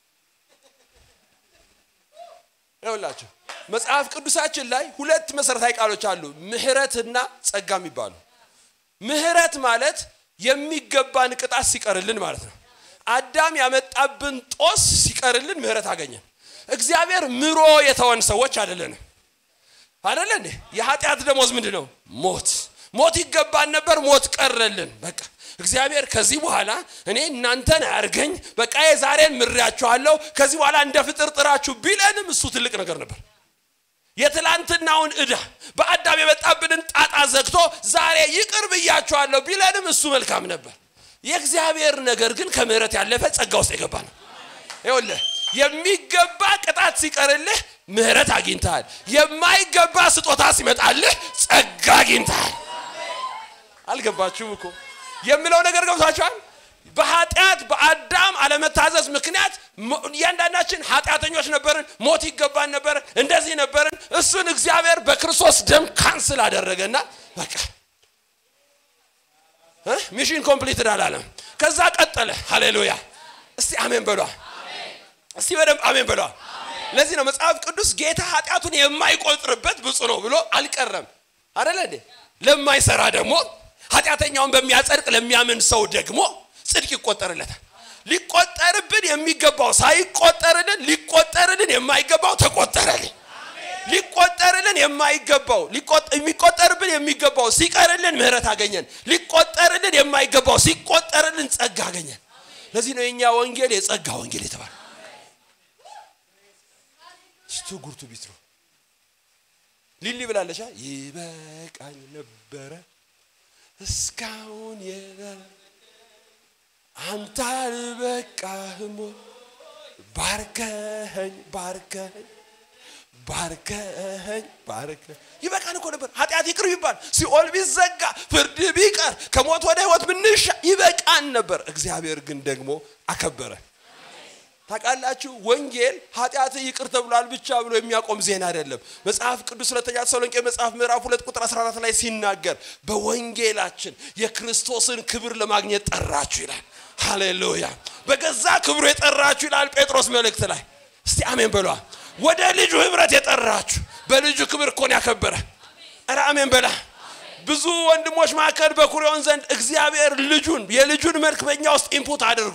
ይኸውላችሁ መጽሐፍ ቅዱሳችን ላይ ሁለት መሰረታዊ ቃሎች አሉ ምህረትና ጸጋ የሚባሉ ምህረት ማለት የሚገባን ቅጣት ሲቀርልን ማለት ነው አዳም ያመጣብን ጦስ ሲቀርልን ምህረት አገኘን እግዚአብሔር ምሮ የተወን ሰዎች አይደለንም አደለ እንዴ የኃጢአት ደሞዝ ምንድን ነው ሞት ሞት ይገባን ነበር ሞት ቀረልን በቃ እግዚአብሔር ከዚህ በኋላ እኔ እናንተን አያርገኝ በቃ የዛሬን ምሬያችኋለሁ ከዚህ በኋላ እንደ ፍጥር ጥራችሁ ቢለንም እሱ ትልቅ ነገር ነበር የትላንትናውን እዳ በአዳም የመጣብንን ጣጣ ዘግቶ ዛሬ ይቅር ብያችኋለሁ ቢለንም እሱ መልካም ነበር የእግዚአብሔር ነገር ግን ከምህረት ያለፈ ጸጋ ውስጥ የገባ ነው ይኸውልህ የሚገባ ቅጣት ሲቀርልህ ምህረት አግኝተሃል የማይገባ ስጦታ ሲመጣልህ ጸጋ አግኝተሃል አልገባችሁም እኮ የምለው ነገር ገብቷቸዋል በኃጢአት በአዳም አለመታዘዝ ምክንያት እያንዳንዳችን ኃጢአተኞች ነበርን ሞት ይገባን ነበርን እንደዚህ ነበርን እሱን እግዚአብሔር በክርስቶስ ደም ካንስል አደረገና በቃ ሚሽን ኮምፕሊትድ አላለም ከዛ ቀጠለ ሃሌሉያ እስቲ አሜን በሏ እስቲ በደንብ አሜን በሏ ለዚህ ነው መጽሐፍ ቅዱስ ጌታ ኃጢአቱን የማይቆጥርበት ብፁ ነው ብሎ አልቀረም አደለ እንዴ ለማይሰራ ደግሞ ኃጢአተኛውን በሚያጸድቅ ለሚያምን ሰው ደግሞ ጽድቅ ይቆጠርለታል ሊቆጠርብን የሚገባው ሳይቆጠርልን ሊቆጠርልን የማይገባው ተቆጠረልን ሊቆጠርልን የማይገባው የሚቆጠርብን የሚገባው ሲቀርልን ምህረት አገኘን ሊቆጠርልን የማይገባው ሲቆጠርልን ጸጋ አገኘን ለዚህ ነው የእኛ ወንጌል የጸጋ ወንጌል የተባለ ስቱ ጉርቱ ቢትሮ ሊሊ ብላለሻ ይበቃኝ ነበረ እስካሁን የለ አንተ አልበቃህም ባርከኸኝ ባርከኸኝ ባርከኸኝ ባርከኸኝ ይበቃን እኮ ነበር ኃጢአት ይቅር ቢባል ሲኦል ቢዘጋ ፍርድ ቢቀር ከሞት ወደ ህይወት ብንሻ ይበቃን ነበር እግዚአብሔር ግን ደግሞ አከበረ ታውቃላችሁ ወንጌል ኃጢአት ይቅር ተብሏል ብቻ ብሎ የሚያቆም ዜና አይደለም መጽሐፍ ቅዱስ ሁለተኛ ተሰሎንቄ መጽሐፍ ምዕራፍ ሁለት ቁጥር 14 ላይ ሲናገር በወንጌላችን የክርስቶስን ክብር ለማግኘት ጠራችሁ ይላል ሃሌሉያ በገዛ ክብሩ የጠራችሁ ይላል ጴጥሮስ መልእክት ላይ እስቲ አሜን በሏ ወደ ልጁ ህብረት የጠራችሁ በልጁ ክብር እኮን ያከበረ ኧረ አሜን በላ ብዙ ወንድሞች መካከል በኩሪዮን ዘንድ እግዚአብሔር ልጁን የልጁን መልክ በእኛ ውስጥ ኢንፑት አድርጎ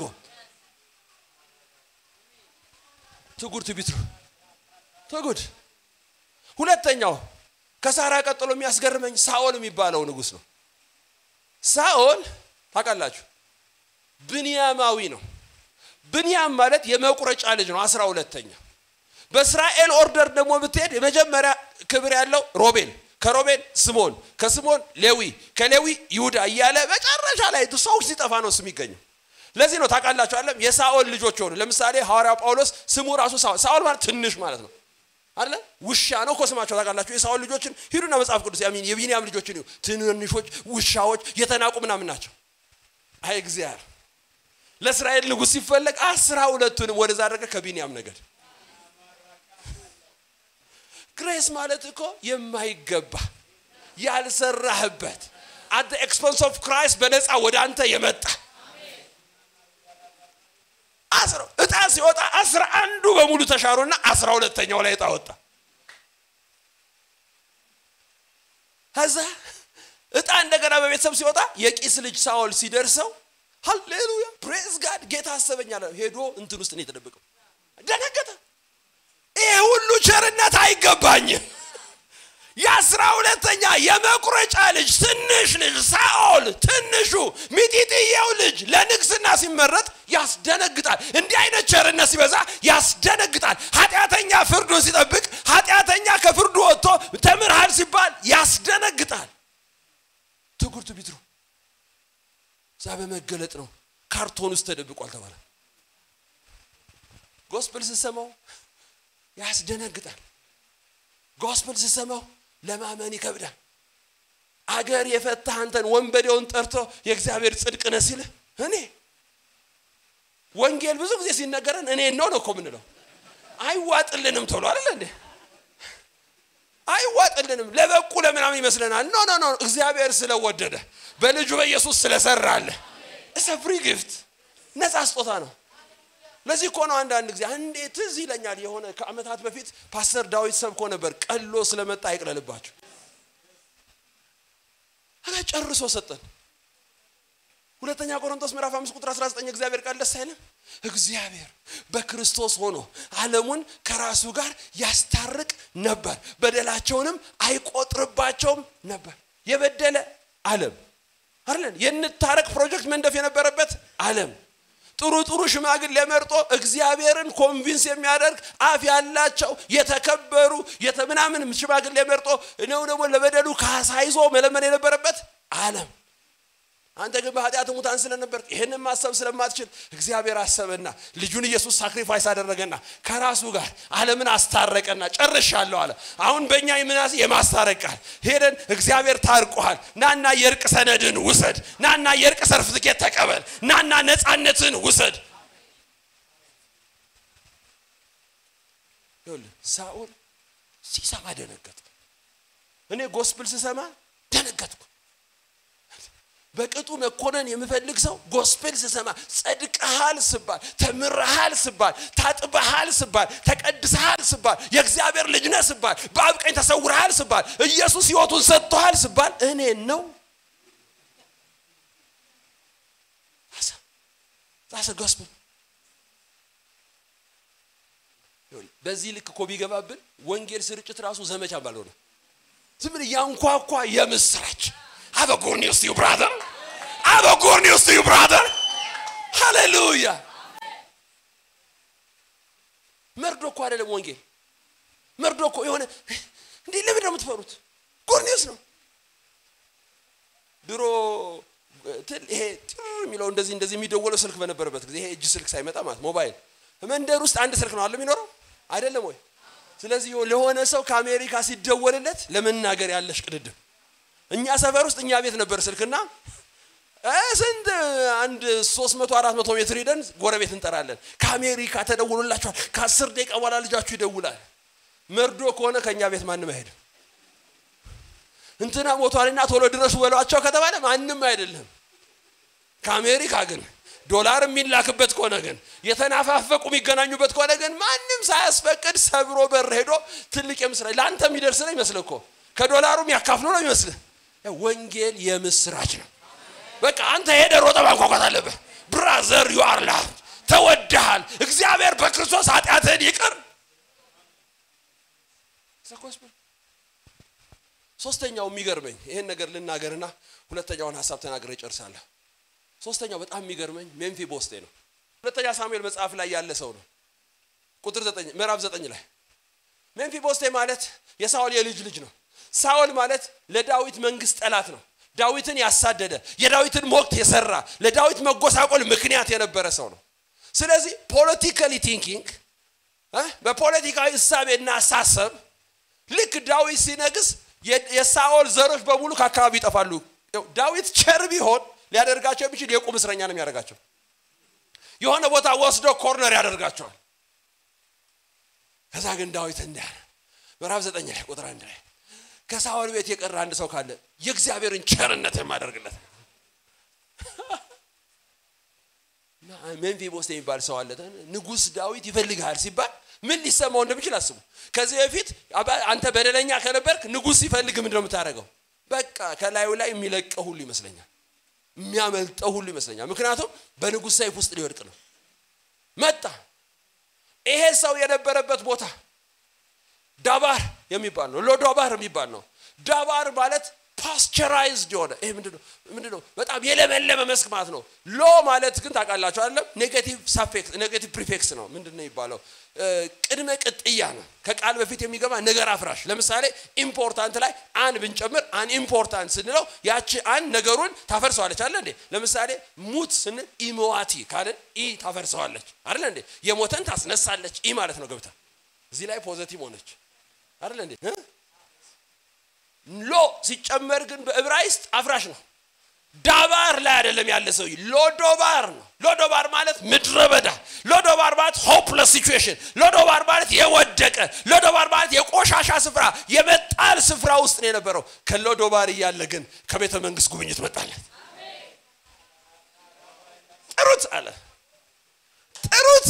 ትጉድ ትቢትሩ ትጉድ ሁለተኛው ከሳራ ቀጥሎ የሚያስገርመኝ ሳኦል የሚባለው ንጉስ ነው ሳኦል ታውቃላችሁ ብንያማዊ ነው ብንያም ማለት የመቁረጫ ልጅ ነው አስራ ሁለተኛ በእስራኤል ኦርደር ደግሞ ብትሄድ የመጀመሪያ ክብር ያለው ሮቤል ከሮቤል ስሞን ከስሞን ሌዊ ከሌዊ ይሁዳ እያለ መጨረሻ ላይ ሰው ሲጠፋ ነው ስም ይገኘው ለዚህ ነው ታውቃላችሁ አለም የሳኦል ልጆች ሆኑ ለምሳሌ ሐዋርያው ጳውሎስ ስሙ ራሱ ሳኦል ሳኦል ማለት ትንሽ ማለት ነው አለ ውሻ ነው እኮ ስማቸው ታውቃላችሁ የሳኦል ልጆችን ሂዱና መጽሐፍ ቅዱስ ያሚን የቢንያም ልጆችን ይሁ ትንንሾች ውሻዎች የተናቁ ምናምን ናቸው አይ እግዚአብሔር ለእስራኤል ንጉሥ ሲፈለግ አስራ ሁለቱንም ወደዛ አደረገ ከቢንያም ነገድ ግሬስ ማለት እኮ የማይገባ ያልሰራህበት አት ኤክስፐንስ ኦፍ ክራይስት በነፃ ወደ አንተ የመጣ እጣ ሲወጣ አስራ አንዱ በሙሉ ተሻሩና አስራ ሁለተኛው ላይ እጣ ወጣ ከዛ እጣ እንደገና በቤተሰብ ሲወጣ የቂስ ልጅ ሳኦል ሲደርሰው ሃሌሉያ ፕሬዝ ጋድ ጌታ አሰበኛለ ሄዶ እንትን ውስጥ ነው የተደበቀው ደነገጠ ይሄ ሁሉ ቸርነት አይገባኝም የአስራ ሁለተኛ የመቁረጫ ልጅ ትንሽ ልጅ ሳኦል ትንሹ ሚጢጥየው ልጅ ለንግስና ሲመረጥ ያስደነግጣል እንዲህ አይነት ቸርነት ሲበዛ ያስደነግጣል ኃጢአተኛ ፍርዱን ሲጠብቅ ኃጢአተኛ ከፍርዱ ወጥቶ ተምርሃል ሲባል ያስደነግጣል ትጉርቱ ቢትሩ እዛ በመገለጥ ነው ካርቶን ውስጥ ተደብቋል ተባለ ጎስፕል ስሰማው ያስደነግጣል ጎስፕል ስሰማው ለማመን ይከብዳል አገር የፈታ አንተን ወንበዴውን ጠርቶ የእግዚአብሔር ጽድቅ ነ ሲል እኔ ወንጌል ብዙ ጊዜ ሲነገረን እኔ ነው ነው እኮ ምንለው አይዋጥልንም ተብሎ አይደለ እንዴ አይዋጥልንም ለበቁ ለምናምን ይመስለናል ኖ ኖ ኖ እግዚአብሔር ስለወደደ በልጁ በኢየሱስ ስለሰራለ እሰ ፍሪ ጊፍት ነፃ ስጦታ ነው ለዚህ እኮ ነው አንዳንድ ጊዜ አንዴ ትዝ ይለኛል የሆነ ከአመታት በፊት ፓስተር ዳዊት ሰብኮ ነበር ቀሎ ስለመጣ አይቅለልባቸው አጋ ጨርሶ ሰጠን ሁለተኛ ቆሮንቶስ ምዕራፍ 5 ቁጥር 19 እግዚአብሔር ቃል ደስ አይልም እግዚአብሔር በክርስቶስ ሆኖ ዓለሙን ከራሱ ጋር ያስታርቅ ነበር በደላቸውንም አይቆጥርባቸውም ነበር የበደለ ዓለም አይደለን የንታረቅ ፕሮጀክት መንደፍ የነበረበት ዓለም ጥሩ ጥሩ ሽማግሌ መርጦ እግዚአብሔርን ኮንቪንስ የሚያደርግ አፍ ያላቸው የተከበሩ የተምናምን ሽማግሌ መርጦ ነው ደግሞ ለበደሉ ካሳ ይዞ መለመን የነበረበት ዓለም አንተ ግን በኃጢአት ሙታን ስለነበር ይህንን ማሰብ ስለማትችል እግዚአብሔር አሰበና ልጁን ኢየሱስ ሳክሪፋይስ አደረገና ከራሱ ጋር ዓለምን አስታረቀና ጨርሻለሁ አለ አሁን በእኛ የምናስ የማስታረቅ ቃል ሄደን እግዚአብሔር ታርቆሃል ናና የእርቅ ሰነድን ውሰድ ናና የእርቅ ሰርፍትኬት ተቀበል ናና ነፃነትን ውሰድ ሳኦል ሲሰማ ደነገጥ እኔ ጎስፕል ስሰማ ደነገጥኩ በቅጡ መኮነን የምፈልግ ሰው ጎስፔል ስሰማ ጸድቀሃል ስባል ተምረሃል ስባል ታጥበሃል ስባል ተቀድሰሃል ስባል የእግዚአብሔር ልጅ ነህ ስባል በአብ ቀኝ ተሰውረሃል ስባል ኢየሱስ ህይወቱን ሰጥቶሃል ስባል እኔ ነው ዛሰ ጎስፔል በዚህ ልክ እኮ ቢገባብን ወንጌል ስርጭት ራሱ ዘመቻ ባልሆነ ዝም ብለህ ያንኳኳ የምስራች I have a good news to you, brother. I have a good news to you, brother. Hallelujah. መርዶ እኮ አይደለም ወንጌል መርዶ እኮ የሆነ እንዴ ለምን ነው የምትፈሩት ጉድ ኒውስ ነው ድሮ ይሄ ጥር የሚለው እንደዚህ እንደዚህ የሚደወለው ስልክ በነበረበት ጊዜ ይሄ እጅ ስልክ ሳይመጣ ማለት ሞባይል መንደር ውስጥ አንድ ስልክ ነው አለ የሚኖረው አይደለም ወይ ስለዚህ ለሆነ ሰው ከአሜሪካ ሲደወልለት ለመናገር ያለሽ ቅድድም እኛ ሰፈር ውስጥ እኛ ቤት ነበር ስልክና ስንት አንድ ሶስት መቶ አራት መቶ ሜትር ሄደን ጎረቤት እንጠራለን ከአሜሪካ ተደውሎላችኋል ከአስር ደቂቃ በኋላ ልጃችሁ ይደውላል መርዶ ከሆነ ከእኛ ቤት ማንም አይሄድም እንትና ሞቷልና ቶሎ ድረሱ በሏቸው ከተባለ ማንም አይደለም ከአሜሪካ ግን ዶላር የሚላክበት ከሆነ ግን የተናፋፈቁ የሚገናኙበት ከሆነ ግን ማንም ሳያስፈቅድ ሰብሮ በር ሄዶ ትልቅ የምስራች ለአንተ የሚደርስ ነው ይመስል እኮ ከዶላሩ የሚያካፍሉ ነው ይመስል ወንጌል የምስራች ነው በቃ አንተ ሄደ ሮጠ ማንኳኳት አለብህ ብራዘር ዩ አር ላቭ ተወድሃል እግዚአብሔር በክርስቶስ ኃጢአትህን ይቅር ሶስተኛው የሚገርመኝ ይህን ነገር ልናገርና ሁለተኛውን ሀሳብ ተናግረ ጨርሳለሁ ሶስተኛው በጣም የሚገርመኝ ሜምፊ ቦስቴ ነው ሁለተኛ ሳሙኤል መጽሐፍ ላይ ያለ ሰው ነው ቁጥር ዘጠኝ ምዕራፍ ዘጠኝ ላይ ሜምፊ ቦስቴ ማለት የሳኦል የልጅ ልጅ ነው ሳኦል ማለት ለዳዊት መንግስት ጠላት ነው ዳዊትን ያሳደደ የዳዊትን ሞት የሰራ ለዳዊት መጎሳቆል ምክንያት የነበረ ሰው ነው ስለዚህ ፖለቲካሊ ቲንኪንግ በፖለቲካዊ እሳቤና አሳሰብ ልክ ዳዊት ሲነግስ የሳኦል ዘሮች በሙሉ ከአካባቢ ይጠፋሉ ዳዊት ቸር ቢሆን ሊያደርጋቸው የሚችል የቁም እስረኛ ነው የሚያደርጋቸው የሆነ ቦታ ወስዶ ኮርነር ያደርጋቸዋል ከዛ ግን ዳዊት እንዳለ ምዕራፍ ዘጠኝ ላይ ቁጥር አንድ ላይ ከሳኦል ቤት የቀረ አንድ ሰው ካለ የእግዚአብሔርን ቸርነት የማደርግለት ሜምፊቦስቴ የሚባል ሰው አለ ንጉስ ዳዊት ይፈልግሃል ሲባል ምን ሊሰማው እንደሚችል አስቡ ከዚህ በፊት አንተ በደለኛ ከነበርክ ንጉስ ሲፈልግ ምንድን ነው የምታደርገው በቃ ከላዩ ላይ የሚለቀው ሁሉ ይመስለኛል የሚያመልጠው ሁሉ ይመስለኛል ምክንያቱም በንጉስ ሰይፍ ውስጥ ሊወድቅ ነው መጣ ይሄ ሰው የነበረበት ቦታ ዳባር የሚባል ነው ሎዶባር የሚባል ነው ዳባር ማለት ፓስቸራይዝድ የሆነ ይሄ ምንድነው ምንድነው በጣም የለመለመ መስክ ማለት ነው ሎ ማለት ግን ታውቃላችሁ አይደለም ኔጌቲቭ ሳፌክስ ኔጌቲቭ ፕሪፌክስ ነው ምንድን ነው የሚባለው ቅድመ ቅጥያ ነው ከቃል በፊት የሚገባ ነገር አፍራሽ ለምሳሌ ኢምፖርታንት ላይ አን ብንጨምር አን ኢምፖርታንት ስንለው ያቺ አን ነገሩን ታፈርሰዋለች አለ እንዴ ለምሳሌ ሙት ስንል ኢሞዋቲ ካልን ኢ ታፈርሰዋለች አለ እንዴ የሞተን ታስነሳለች ኢ ማለት ነው ገብታ እዚህ ላይ ፖዘቲቭ ሆነች አይደለ እንዴ ሎ ሲጨመር ግን በዕብራይስጥ አፍራሽ ነው ዳባር ላይ አይደለም ያለ ሰው ሎዶባር ነው ሎዶባር ማለት ምድረ በዳ ሎዶባር ማለት ሆፕለስ ሲቹዌሽን ሎዶባር ማለት የወደቀ ሎዶባር ማለት የቆሻሻ ስፍራ የመጣል ስፍራ ውስጥ ነው የነበረው ከሎዶባር እያለ ግን ከቤተ መንግስት ጉብኝት መጣለት ጥሩት አለ ጥሩት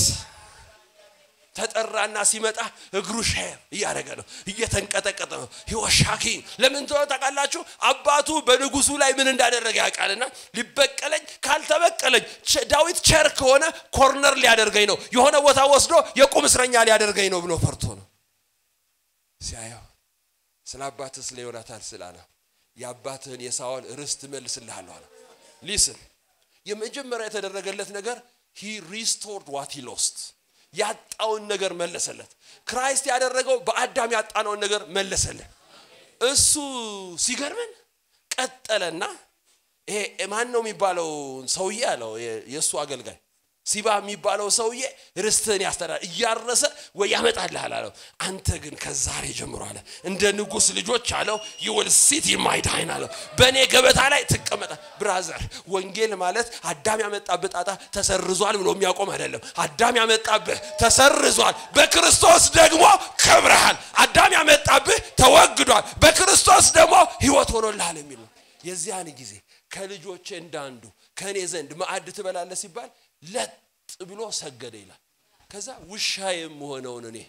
ተጠራና ሲመጣ እግሩ ሼር እያደረገ ነው እየተንቀጠቀጠ ነው ሂወሻኪ ለምን ተሆነ ታውቃላችሁ አባቱ በንጉሱ ላይ ምን እንዳደረገ ያውቃልና ሊበቀለኝ ካልተበቀለኝ ዳዊት ቸር ከሆነ ኮርነር ሊያደርገኝ ነው የሆነ ቦታ ወስዶ የቁም እስረኛ ሊያደርገኝ ነው ብሎ ፈርቶ ነው ሲያየው ስለ አባትህ ስለ ዮናታን ስላለ የአባትህን የሳኦል ርስት መልስልሃለሁ አለ ሊስን የመጀመሪያ የተደረገለት ነገር ሂ ሪስቶርድ ዋት ሂ ሎስት ያጣውን ነገር መለሰለት ክራይስት ያደረገው በአዳም ያጣነውን ነገር መለሰልን እሱ ሲገርምን ቀጠለና ይሄ ማን ነው የሚባለው ሰውዬ አለው የእሱ አገልጋይ ሲባ የሚባለው ሰውዬ ርስትህን ያስተዳል እያረሰ ወይ ያመጣልሃል አለው አንተ ግን ከዛሬ ጀምሮ አለ እንደ ንጉስ ልጆች አለው ይውል ሲት የማይዳይን አለው በእኔ ገበታ ላይ ትቀመጣ ብራዘር ወንጌል ማለት አዳም ያመጣብህ ጣጣ ተሰርዟል ብሎ የሚያቆም አይደለም አዳም ያመጣብህ ተሰርዟል በክርስቶስ ደግሞ ከብረሃል አዳም ያመጣብህ ተወግዷል በክርስቶስ ደግሞ ህይወት ሆኖልሃል የሚል ነው የዚያን ጊዜ ከልጆቼ እንዳንዱ ከእኔ ዘንድ ማዕድ ትበላለህ ሲባል ለጥ ብሎ ሰገደ ይላል ከዛ ውሻ የምሆነውን እኔ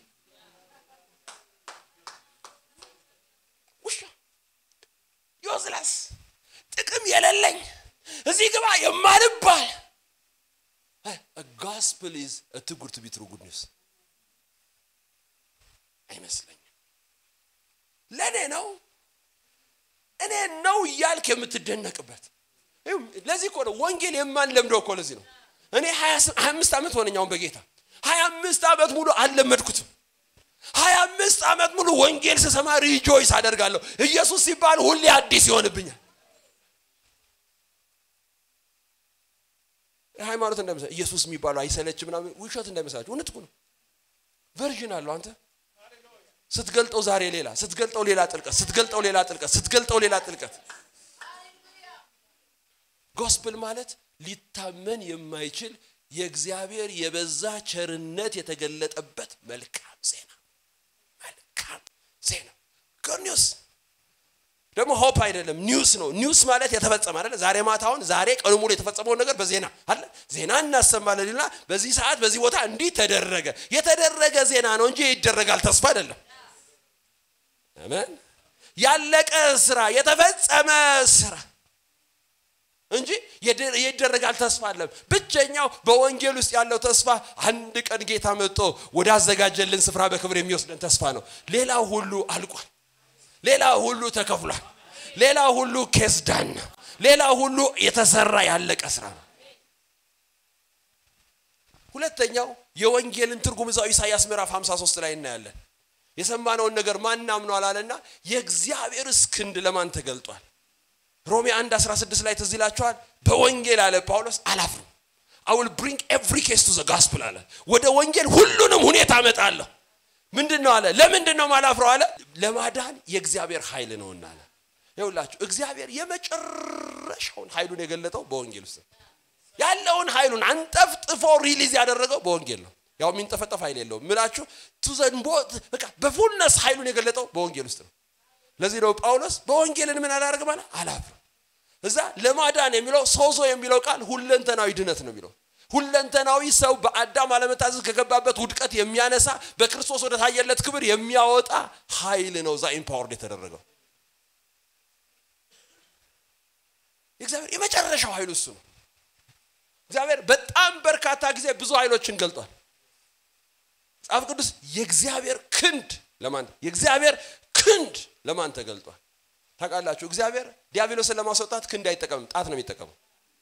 ውሻ ዮዝለስ ጥቅም የሌለኝ እዚህ ግባ የማልባል ጋስፕል ኢዝ ትጉር ቱ ቢ ትሩ ጉድ ኒውስ አይመስለኝም ለእኔ ነው እኔ ነው እያልክ የምትደነቅበት ለዚህ እኮ ነው ወንጌል የማንለምደው እኮ ለዚህ ነው እኔ ሀያ አምስት ዓመት ሆነኛውን በጌታ ሀያ አምስት ዓመት ሙሉ አልለመድኩትም ሀያ አምስት ዓመት ሙሉ ወንጌል ስሰማ ሪጆይስ አደርጋለሁ ኢየሱስ ሲባል ሁሌ አዲስ ይሆንብኛል ሃይማኖት እንዳይመስላ ኢየሱስ የሚባለው አይሰለች ምናምን ውሸት እንዳይመስላችሁ እውነት እኮ ነው ቨርዥን አለው አንተ ስትገልጠው ዛሬ ሌላ ስትገልጠው ሌላ ጥልቀት ስትገልጠው ሌላ ጥልቀት ስትገልጠው ሌላ ጥልቀት ጎስፕል ማለት ሊታመን የማይችል የእግዚአብሔር የበዛ ቸርነት የተገለጠበት መልካም ዜና መልካም ዜና ጉድ ኒውስ ደግሞ ሆፕ አይደለም ኒውስ ነው ኒውስ ማለት የተፈጸመ አይደለ ዛሬ ማታውን ዛሬ ቀኑ ሙሉ የተፈጸመውን ነገር በዜና አለ ዜና እናሰማለን ና በዚህ ሰዓት በዚህ ቦታ እንዲህ ተደረገ የተደረገ ዜና ነው እንጂ ይደረጋል ተስፋ አይደለም አሜን ያለቀ ስራ የተፈጸመ ስራ እንጂ ይደረጋል ተስፋ አለም ብቸኛው በወንጌል ውስጥ ያለው ተስፋ አንድ ቀን ጌታ መጥቶ ወዳዘጋጀልን ስፍራ በክብር የሚወስደን ተስፋ ነው ሌላ ሁሉ አልቋል ሌላ ሁሉ ተከፍሏል ሌላ ሁሉ ኬስ ዳን ነው ሌላ ሁሉ የተሰራ ያለቀ ስራ ነው ሁለተኛው የወንጌልን ትርጉም እዛው ኢሳያስ ምዕራፍ 53 ላይ እናያለን የሰማነውን ነገር ማን አምኗል አለና የእግዚአብሔር እስክንድ ለማን ተገልጧል ሮሜ 1 16 ላይ ትዝ ይላችኋል በወንጌል አለ ጳውሎስ አላፍርም አውል ብሪንግ ኤቭሪ ኬስ ቱ ዘ ጋስፕል አለ ወደ ወንጌል ሁሉንም ሁኔታ አመጣለሁ ምንድን ነው አለ ለምንድን ነው ማላፍረው አለ ለማዳን የእግዚአብሔር ኃይል ነውና አለ ይውላችሁ እግዚአብሔር የመጨረሻውን ኃይሉን የገለጠው በወንጌል ውስጥ ያለውን ኃይሉን አንጠፍጥፎ ሪሊዝ ያደረገው በወንጌል ነው ያው የሚንጠፈጠፍ ኃይል የለውም ምላችሁ ቱዘንቦ በቃ በፉልነስ ኃይሉን የገለጠው በወንጌል ውስጥ ነው ለዚህ ነው ጳውሎስ በወንጌልን ምን አላደርግም አለ አላፍርም እዛ ለማዳን የሚለው ሶዞ የሚለው ቃል ሁለንተናዊ ድነት ነው የሚለው ሁለንተናዊ ሰው በአዳም አለመታዘዝ ከገባበት ውድቀት የሚያነሳ በክርስቶስ ወደ ታየለት ክብር የሚያወጣ ኃይል ነው እዛ ኢምፓወርድ የተደረገው የእግዚአብሔር የመጨረሻው ኃይሉ እሱ ነው እግዚአብሔር በጣም በርካታ ጊዜ ብዙ ኃይሎችን ገልጧል መጽሐፍ ቅዱስ የእግዚአብሔር ክንድ ለማን የእግዚአብሔር ክንድ ለማን ተገልጧል ታውቃላችሁ እግዚአብሔር ዲያብሎስን ለማስወጣት ክንድ አይጠቀምም ጣት ነው የሚጠቀመው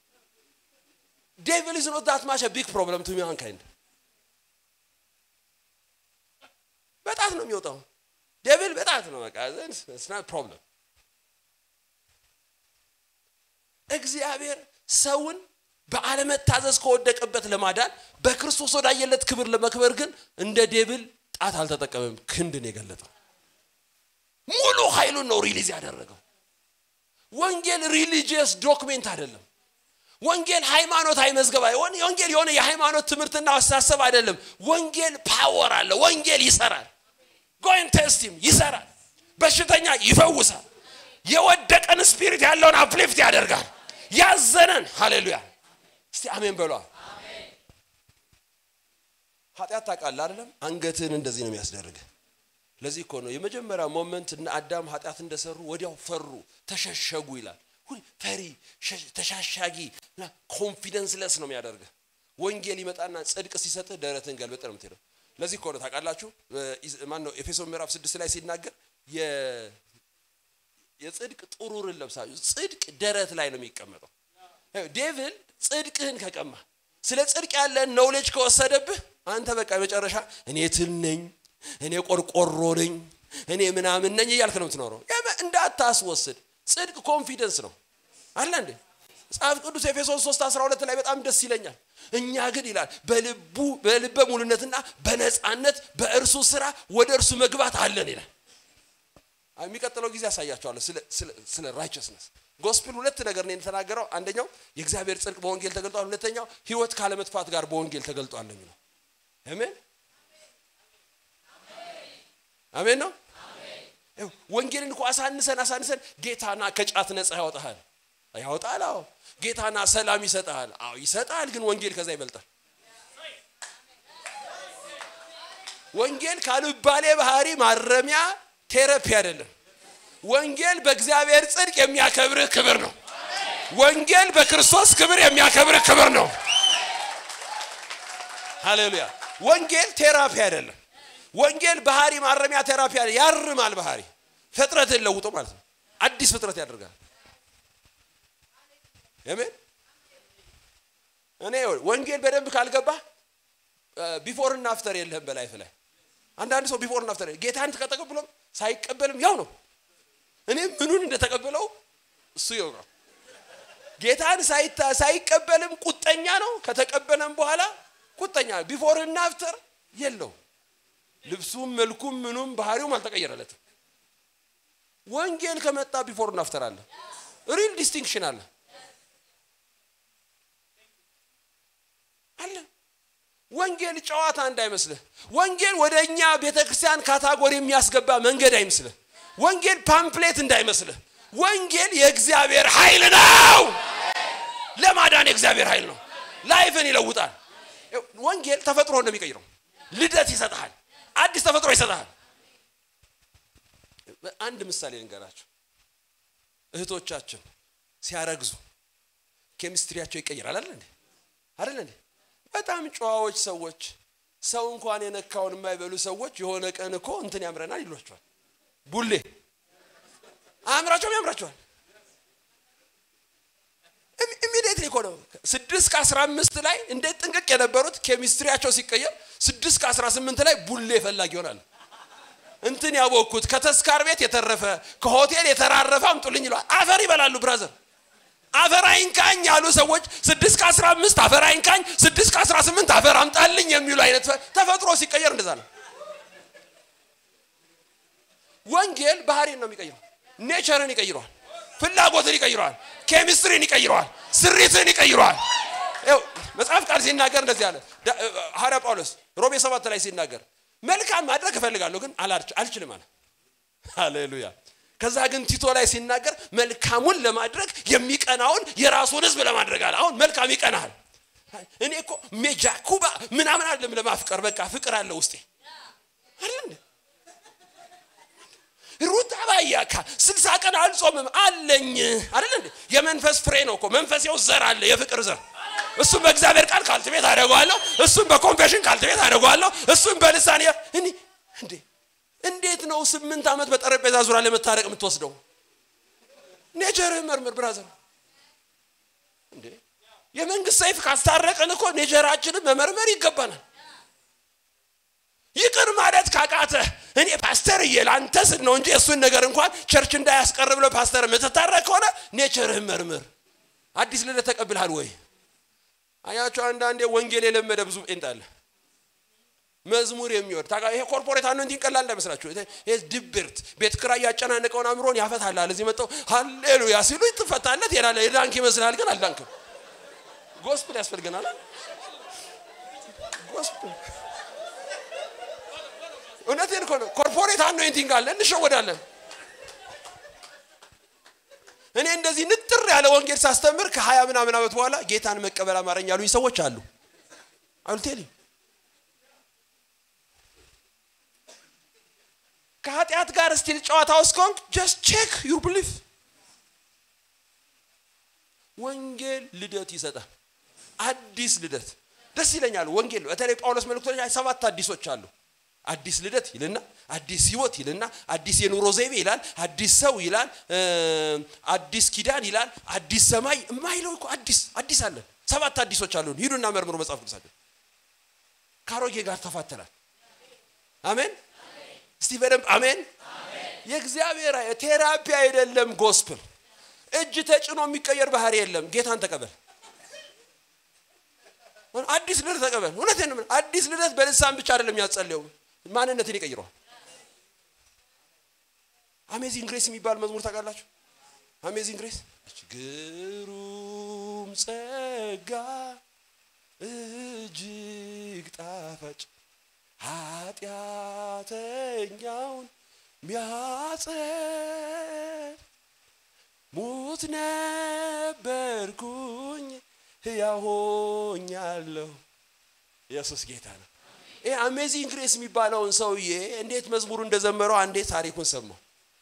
ዴቪል is not that much a big problem to mankind በጣት ነው የሚወጣው ዴቪል በጣት ነው በቃ it's not problem እግዚአብሔር ሰውን በአለመታዘዝ ከወደቀበት ለማዳን በክርስቶስ ወዳየለት ክብር ለመክበር ግን እንደ ዴብል ጣት አልተጠቀመም ክንድን የገለጠው ሙሉ ኃይሉን ነው ሪሊዝ ያደረገው ወንጌል ሪሊጂየስ ዶክሜንት አይደለም ወንጌል ሃይማኖታዊ መዝገብ ወንጌል የሆነ የሃይማኖት ትምህርትና አስተሳሰብ አይደለም ወንጌል ፓወር አለ ወንጌል ይሰራል ጎይን ቴስቲም ይሰራል በሽተኛ ይፈውሳል የወደቀን ስፒሪት ያለውን አፕሊፍት ያደርጋል ያዘነን ሃሌሉያ እስቲ አሜን በሏ ኃጢአት ታውቃለህ አይደለም አንገትህን እንደዚህ ነው የሚያስደርግ ለዚህ እኮ ነው የመጀመሪያ ሞመንት እነ አዳም ኃጢአት እንደሰሩ ወዲያው ፈሩ ተሸሸጉ ይላል ፈሪ ተሻሻጊ ኮንፊደንስ ለስ ነው የሚያደርገ ወንጌል ይመጣና ጽድቅ ሲሰጥህ ደረትን ገልበጥ ነው የምትሄደው ለዚህ እኮ ነው ታውቃላችሁ ማን ነው ኤፌሶን ምዕራፍ ስድስት ላይ ሲናገር የጽድቅ ጥሩርን ለብሳችሁ ጽድቅ ደረት ላይ ነው የሚቀመጠው ዴቪል ጽድቅህን ከቀማ ስለ ጽድቅ ያለን ኖውሌጅ ከወሰደብህ አንተ በቃ መጨረሻ እኔ ትል ነኝ እኔ ቆርቆሮ ነኝ እኔ ምናምን ነኝ እያልክ ነው የምትኖረው እንዳታስወስድ ጽድቅ ኮንፊደንስ ነው አለ እንዴ መጽሐፍ ቅዱስ ኤፌሶን 3 12 ላይ በጣም ደስ ይለኛል እኛ ግን ይላል በልቡ በልበ ሙሉነትና በነፃነት በእርሱ ስራ ወደ እርሱ መግባት አለን ይላል የሚቀጥለው ጊዜ ያሳያቸዋለሁ ስለ ራይቸስነስ ጎስፕል ሁለት ነገር ነው የተናገረው አንደኛው የእግዚአብሔር ጽድቅ በወንጌል ተገልጧል ሁለተኛው ህይወት ካለመጥፋት ጋር በወንጌል ተገልጧል የሚለው አሜን አሜን ነው ወንጌልን እኮ አሳንሰን አሳንሰን ጌታና ከጫት ነፃ ያወጣሃል ያወጣል አዎ ጌታና ሰላም ይሰጣል አዎ ይሰጣል ግን ወንጌል ከዛ ይበልጣል ወንጌል ካልባሌ ባህሪ ማረሚያ ቴረፒ አይደለም ወንጌል በእግዚአብሔር ጽድቅ የሚያከብርህ ክብር ነው ወንጌል በክርስቶስ ክብር የሚያከብርህ ክብር ነው ሃሌሉያ ወንጌል ቴራፒ አይደለም ወንጌል ባህሪ ማረሚያ ቴራፒ አለ ያርማል ባህሪ ፍጥረትን ለውጦ ማለት ነው አዲስ ፍጥረት ያደርጋል አሜን እኔ ወንጌል በደንብ ካልገባ ቢፎር እና አፍተር የለህም በላይፍ ላይ አንዳንድ ሰው ቢፎር እና አፍተር ጌታን ተቀበሎም ሳይቀበልም ያው ነው እኔ ምኑን እንደተቀበለው እሱ ይው ነው ጌታን ሳይቀበልም ቁጠኛ ነው ከተቀበለም በኋላ ቁጠኛ ቢፎር እና አፍተር የለው ልብሱም መልኩም ምኑም ባህሪውም አልተቀየረለትም ወንጌል ከመጣ ቢፎር እና አፍተር አለ ሪል ዲስቲንክሽን አለ አለ ወንጌል ጨዋታ እንዳይመስልህ ወንጌል ወደ እኛ ቤተ ክርስቲያን ካታጎሪ የሚያስገባ መንገድ አይመስልህ ወንጌል ፓምፕሌት እንዳይመስልህ ወንጌል የእግዚአብሔር ኃይል ነው ለማዳን የእግዚአብሔር ኃይል ነው ላይፍን ይለውጣል ወንጌል ተፈጥሮ ነው የሚቀይረው ልደት ይሰጥሃል አዲስ ተፈጥሮ ይሰጥሃል አንድ ምሳሌ ልንገራቸው እህቶቻችን ሲያረግዙ ኬሚስትሪያቸው ይቀይራል አይደል እንዴ አይደል እንዴ በጣም ጨዋዎች ሰዎች ሰው እንኳን የነካውን የማይበሉ ሰዎች የሆነ ቀን እኮ እንትን ያምረናል ይሏቸዋል ቡሌ አእምራቸውም ያምራቸዋል ኢሚዲየትሊ እኮ ነው ስድስት ከአስራ አምስት ላይ እንዴት ጥንቅቅ የነበሩት ኬሚስትሪያቸው ሲቀየር ስድስት ከአስራ ስምንት ላይ ቡሌ ፈላጊ ይሆናል እንትን ያወቅኩት ከተስካር ቤት የተረፈ ከሆቴል የተራረፈ አምጡልኝ ይለዋል አፈር ይበላሉ ብራዘር አፈር አይንካኝ ያሉ ሰዎች ስድስት ከአስራ አምስት አፈር አይንካኝ ስድስት ከአስራ ስምንት አፈር አምጣልኝ የሚሉ አይነት ተፈጥሮ ሲቀየር እንደዛ ነው ወንጌል ባህሪን ነው የሚቀይረው ኔቸርን ይቀይረዋል ፍላጎትን ይቀይረዋል ኬሚስትሪን ይቀይረዋል ስሪትን ይቀይረዋል ይኸው መጽሐፍ ቃል ሲናገር እንደዚህ አለ ዳ- ሐዋርያ ጳውሎስ ሮሜ ሰባት ላይ ሲናገር መልካም ማድረግ እፈልጋለሁ ግን አላልች- አልችልም አለ ሃሌሉያ ከዛ ግን ቲቶ ላይ ሲናገር መልካሙን ለማድረግ የሚቀናውን የራሱን ህዝብ ለማድረግ አለ አሁን መልካም ይቀናል እኔ እኮ ሜጃኩባ ምናምን አለም ለማፍቀር በቃ ፍቅር አለ ውስጤ አይደል እንዴ? ሩት አባያካ ስልሳ ቀን አልጾምም አለኝ አይደል እንዴ የመንፈስ ፍሬ ነው እኮ መንፈስ የው ዘር አለ የፍቅር ዘር እሱም በእግዚአብሔር ቃል ካልትቤት አደርገዋለሁ እሱም በኮንፌሽን ካልትቤት አደርገዋለሁ እሱም በልሳን የ- እኔ እንዴ እንዴት ነው ስምንት ዓመት በጠረጴዛ ዙሪያ ለመታረቅ የምትወስደው ኔቸርህ መርምር ብራዘር እንዴ የመንግስት ሰይፍ ካስታረቅን እኮ ኔቸራችንን መመርመር ይገባናል ይቅር ማለት ካቃተ እኔ ፓስተር እየል አንተ ስል ነው እንጂ እሱን ነገር እንኳን ቸርች እንዳያስቀር ብሎ ፓስተር የምትታረቅ ከሆነ ኔቸርህን መርምር አዲስ ልደት ተቀብልሃል ወይ አያቸው አንዳንዴ ወንጌል የለመደ ብዙ ጴንጥ አለ መዝሙር የሚወድ ታውቃ ይሄ ኮርፖሬት አኖንቲንግ ቀላል እንዳይመስላችሁ ይሄ ይሄ ድብርት ቤት ክራይ ያጨናነቀውን አእምሮን ያፈታላል እዚህ መጥተው ሃሌሉያ ሲሉ ትፈታለት ይላል የዳንክ ይመስልሃል ግን አልዳንክም ጎስፕል ያስፈልገናል አይደል? ጎስፕል እውነቴን እኮ ነው ኮርፖሬት አኖይንቲንግ አለ እንሸወዳለን እኔ እንደዚህ ንጥር ያለ ወንጌል ሳስተምር ከሀያ ምናምን ዓመት በኋላ ጌታን መቀበል አማረኝ ያሉኝ ሰዎች አሉ አልቴሊ ከኃጢአት ጋር ስቲል ጨዋታ ውስጥ ከሆንክ ጀስት ቼክ ዩር ብሊፍ ወንጌል ልደት ይሰጣል አዲስ ልደት ደስ ይለኛል ወንጌል በተለይ ጳውሎስ መልእክቶች ላይ ሰባት አዲሶች አሉ አዲስ ልደት ይልና አዲስ ህይወት ይልና አዲስ የኑሮ ዘይቤ ይላል አዲስ ሰው ይላል እ፣ አዲስ ኪዳን ይላል አዲስ ሰማይ የማይለው እኮ አዲስ አዲስ አለን ሰባት አዲሶች አሉን ሂዱና መርምሩ መጽሐፍ ቅዱሳችን ከአሮጌ ጋር ተፋተናል አሜን እስቲ በደንብ አሜን የእግዚአብሔር ቴራፒ አይደለም ጎስፕል እጅ ተጭኖ የሚቀየር ባህሪ የለም ጌታን ተቀበል አዲስ ልደት ተቀበል እውነቴን ነው የምልህ። አዲስ ልደት በልሳን ብቻ አይደለም ያጸለየው ማንነትን ይቀይረዋል አሜዚንግ ግሬስ የሚባል መዝሙር ታውቃላችሁ አሜዚንግ ግሬስ ግሩም ጸጋ እጅግ ጣፋጭ ኃጢአተኛውን ሚያጸድ ሙት ነበርኩኝ ሕያው ሆኛለሁ ኢየሱስ ጌታ ነው ይህ አሜዚንግ ግሬስ የሚባለውን ሰውዬ እንዴት መዝሙሩ እንደዘመረው አንዴ ታሪኩን ሰማው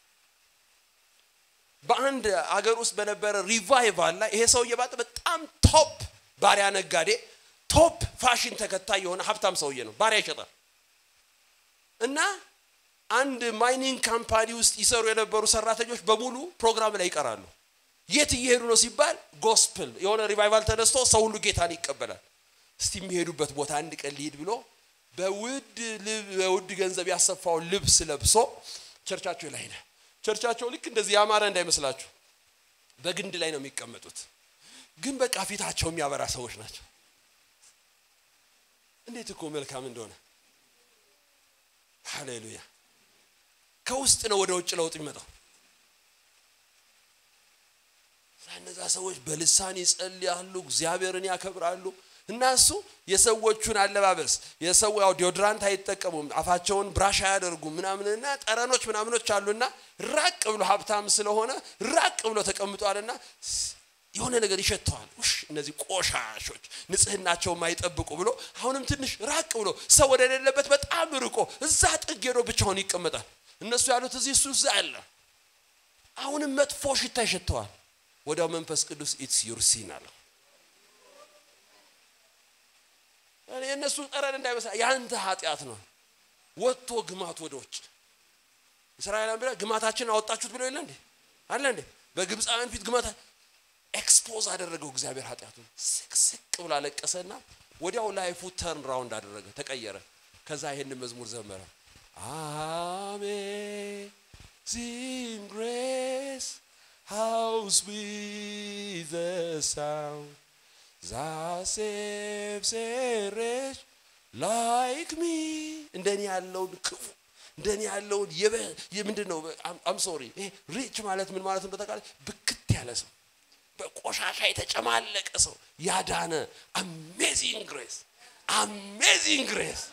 በአንድ አገር ውስጥ በነበረ ሪቫይቫል ላይ ይሄ ሰውዬ ባጥ በጣም ቶፕ ባሪያ ነጋዴ ቶፕ ፋሽን ተከታይ የሆነ ሀብታም ሰውዬ ነው ባሪያ ይሸጣል እና አንድ ማይኒንግ ካምፓኒ ውስጥ ይሰሩ የነበሩ ሰራተኞች በሙሉ ፕሮግራም ላይ ይቀራሉ የት እየሄዱ ነው ሲባል ጎስፕል የሆነ ሪቫይቫል ተነስቶ ሰው ሁሉ ጌታን ይቀበላል እስቲ የሚሄዱበት ቦታ አንድ ቀን ሊሄድ ብሎ በውድ ልብ- በውድ ገንዘብ ያሰፋውን ልብስ ለብሶ ቸርቻቸው ላይ ሄደ ቸርቻቸው ልክ እንደዚህ ያማረ እንዳይመስላችሁ በግንድ ላይ ነው የሚቀመጡት ግን በቃ ፊታቸው የሚያበራ ሰዎች ናቸው እንዴት እኮ መልካም እንደሆነ ሃሌሉያ ከውስጥ ነው ወደ ውጭ ለውጥ የሚመጣው እነዛ ሰዎች በልሳን ይጸልያሉ እግዚአብሔርን ያከብራሉ እና እሱ የሰዎቹን አለባበስ የሰው ያው ዲዮድራንት አይጠቀሙም አፋቸውን ብራሽ አያደርጉም ምናምንና ጠረኖች ምናምኖች አሉና ራቅ ብሎ ሀብታም ስለሆነ ራቅ ብሎ ተቀምጧልና ስ- የሆነ ነገር ይሸተዋል ውሽ እነዚህ ቆሻሾች ንጽህናቸው የማይጠብቁ ብሎ አሁንም ትንሽ ራቅ ብሎ ሰው ወደሌለበት በጣም ርቆ እዛ ጥግ ሄዶ ብቻውን ይቀመጣል እነሱ ያሉት እዚህ እሱ እዛ አለ አሁንም መጥፎ ሽታ ይሸተዋል ወዲያው መንፈስ ቅዱስ ኢትስ ዩር ሲን አለው እኔ የእነሱ ጠረን እንዳይመስላ የአንተ ኃጢአት ነው ወጥቶ ግማት ወደ ውጭ እስራኤላን ብላ ግማታችን አወጣችሁት ብለው የለ እንዴ አለ እንዴ በግብፃውያን ፊት ግማታ ኤክስፖዝ አደረገው እግዚአብሔር ኃጢአቱን ስቅስቅ ብሎ አለቀሰና ወዲያው ላይፉ ተርን ራውንድ አደረገ ተቀየረ ከዛ ይሄን መዝሙር ዘመረ አሜዚንግ ግሬስ ሃው ስዊት ዘ ሳውንድ that saves a wretch like me እንደኔ ያለውን ክፉ እንደኔ ያለውን የምንድን ነው አም ሶሪ ይሄ ሪች ማለት ምን ማለት እንደተቃለ ብክት ያለ ሰው በቆሻሻ የተጨማለቀ ሰው ያዳነ አሜዚንግ ግሬስ አሜዚንግ ግሬስ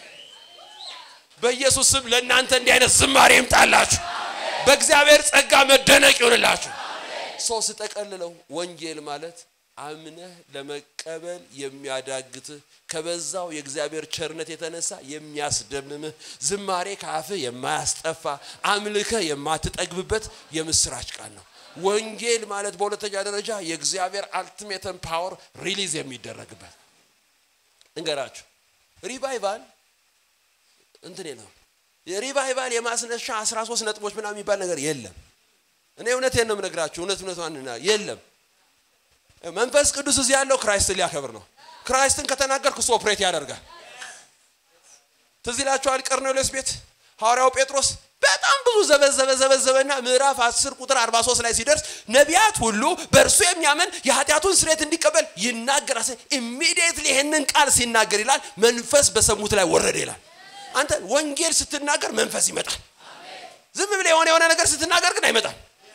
በኢየሱስ ስም ለእናንተ እንዲህ አይነት ዝማሬ ይምጣላችሁ በእግዚአብሔር ጸጋ መደነቅ ይሆንላችሁ ሰው ስጠቀልለው ወንጌል ማለት አምነህ ለመቀበል የሚያዳግትህ ከበዛው የእግዚአብሔር ቸርነት የተነሳ የሚያስደምምህ ዝማሬ ከአፍህ የማያስጠፋ አምልከህ የማትጠግብበት የምስራች ቃል ነው ወንጌል ማለት በሁለተኛ ደረጃ የእግዚአብሔር አልቲሜተን ፓወር ሪሊዝ የሚደረግበት እንገራችሁ ሪቫይቫል እንትን ነው የሪቫይቫል የማስነሻ 13 ነጥቦች ምናምን የሚባል ነገር የለም እኔ እውነቴን ነው የምነግራችሁ እውነት እውነቷን የለም መንፈስ ቅዱስ እዚህ ያለው ክራይስትን ሊያከብር ነው ክራይስትን ከተናገርክ እሱ ኦፕሬት ያደርጋል ትዝ ይላችኋል ቀርኔሌዎስ ቤት ሐዋርያው ጴጥሮስ በጣም ብዙ ዘበዘበ ዘበዘበና ምዕራፍ 10 ቁጥር 43 ላይ ሲደርስ ነቢያት ሁሉ በእርሱ የሚያምን የኃጢአቱን ስሬት እንዲቀበል ይናገራል ኢሚዲየትሊ ይህንን ቃል ሲናገር ይላል መንፈስ በሰሙት ላይ ወረደ ይላል አንተ ወንጌል ስትናገር መንፈስ ይመጣል ዝም ብለ የሆነ የሆነ ነገር ስትናገር ግን አይመጣም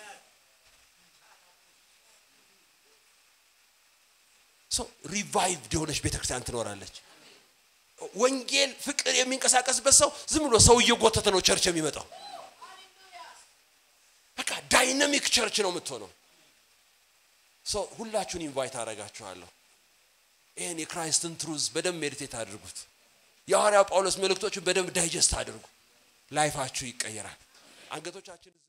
ሪቫይቭድ የሆነች ቤተክርስቲያን ትኖራለች ወንጌል ፍቅር የሚንቀሳቀስበት ሰው ዝም ብሎ ሰው እየጎተተ ነው ቸርች የሚመጣው በቃ ዳይናሚክ ቸርች ነው የምትሆነው ሰው ሁላችሁን ኢንቫይት አደርጋችኋለሁ ይህን የክራይስትን ትሩዝ በደንብ ሜዲቴት አድርጉት የሐዋርያው ጳውሎስ መልእክቶችን በደንብ ዳይጀስት አድርጉ ላይፋችሁ ይቀየራል አንገቶቻችን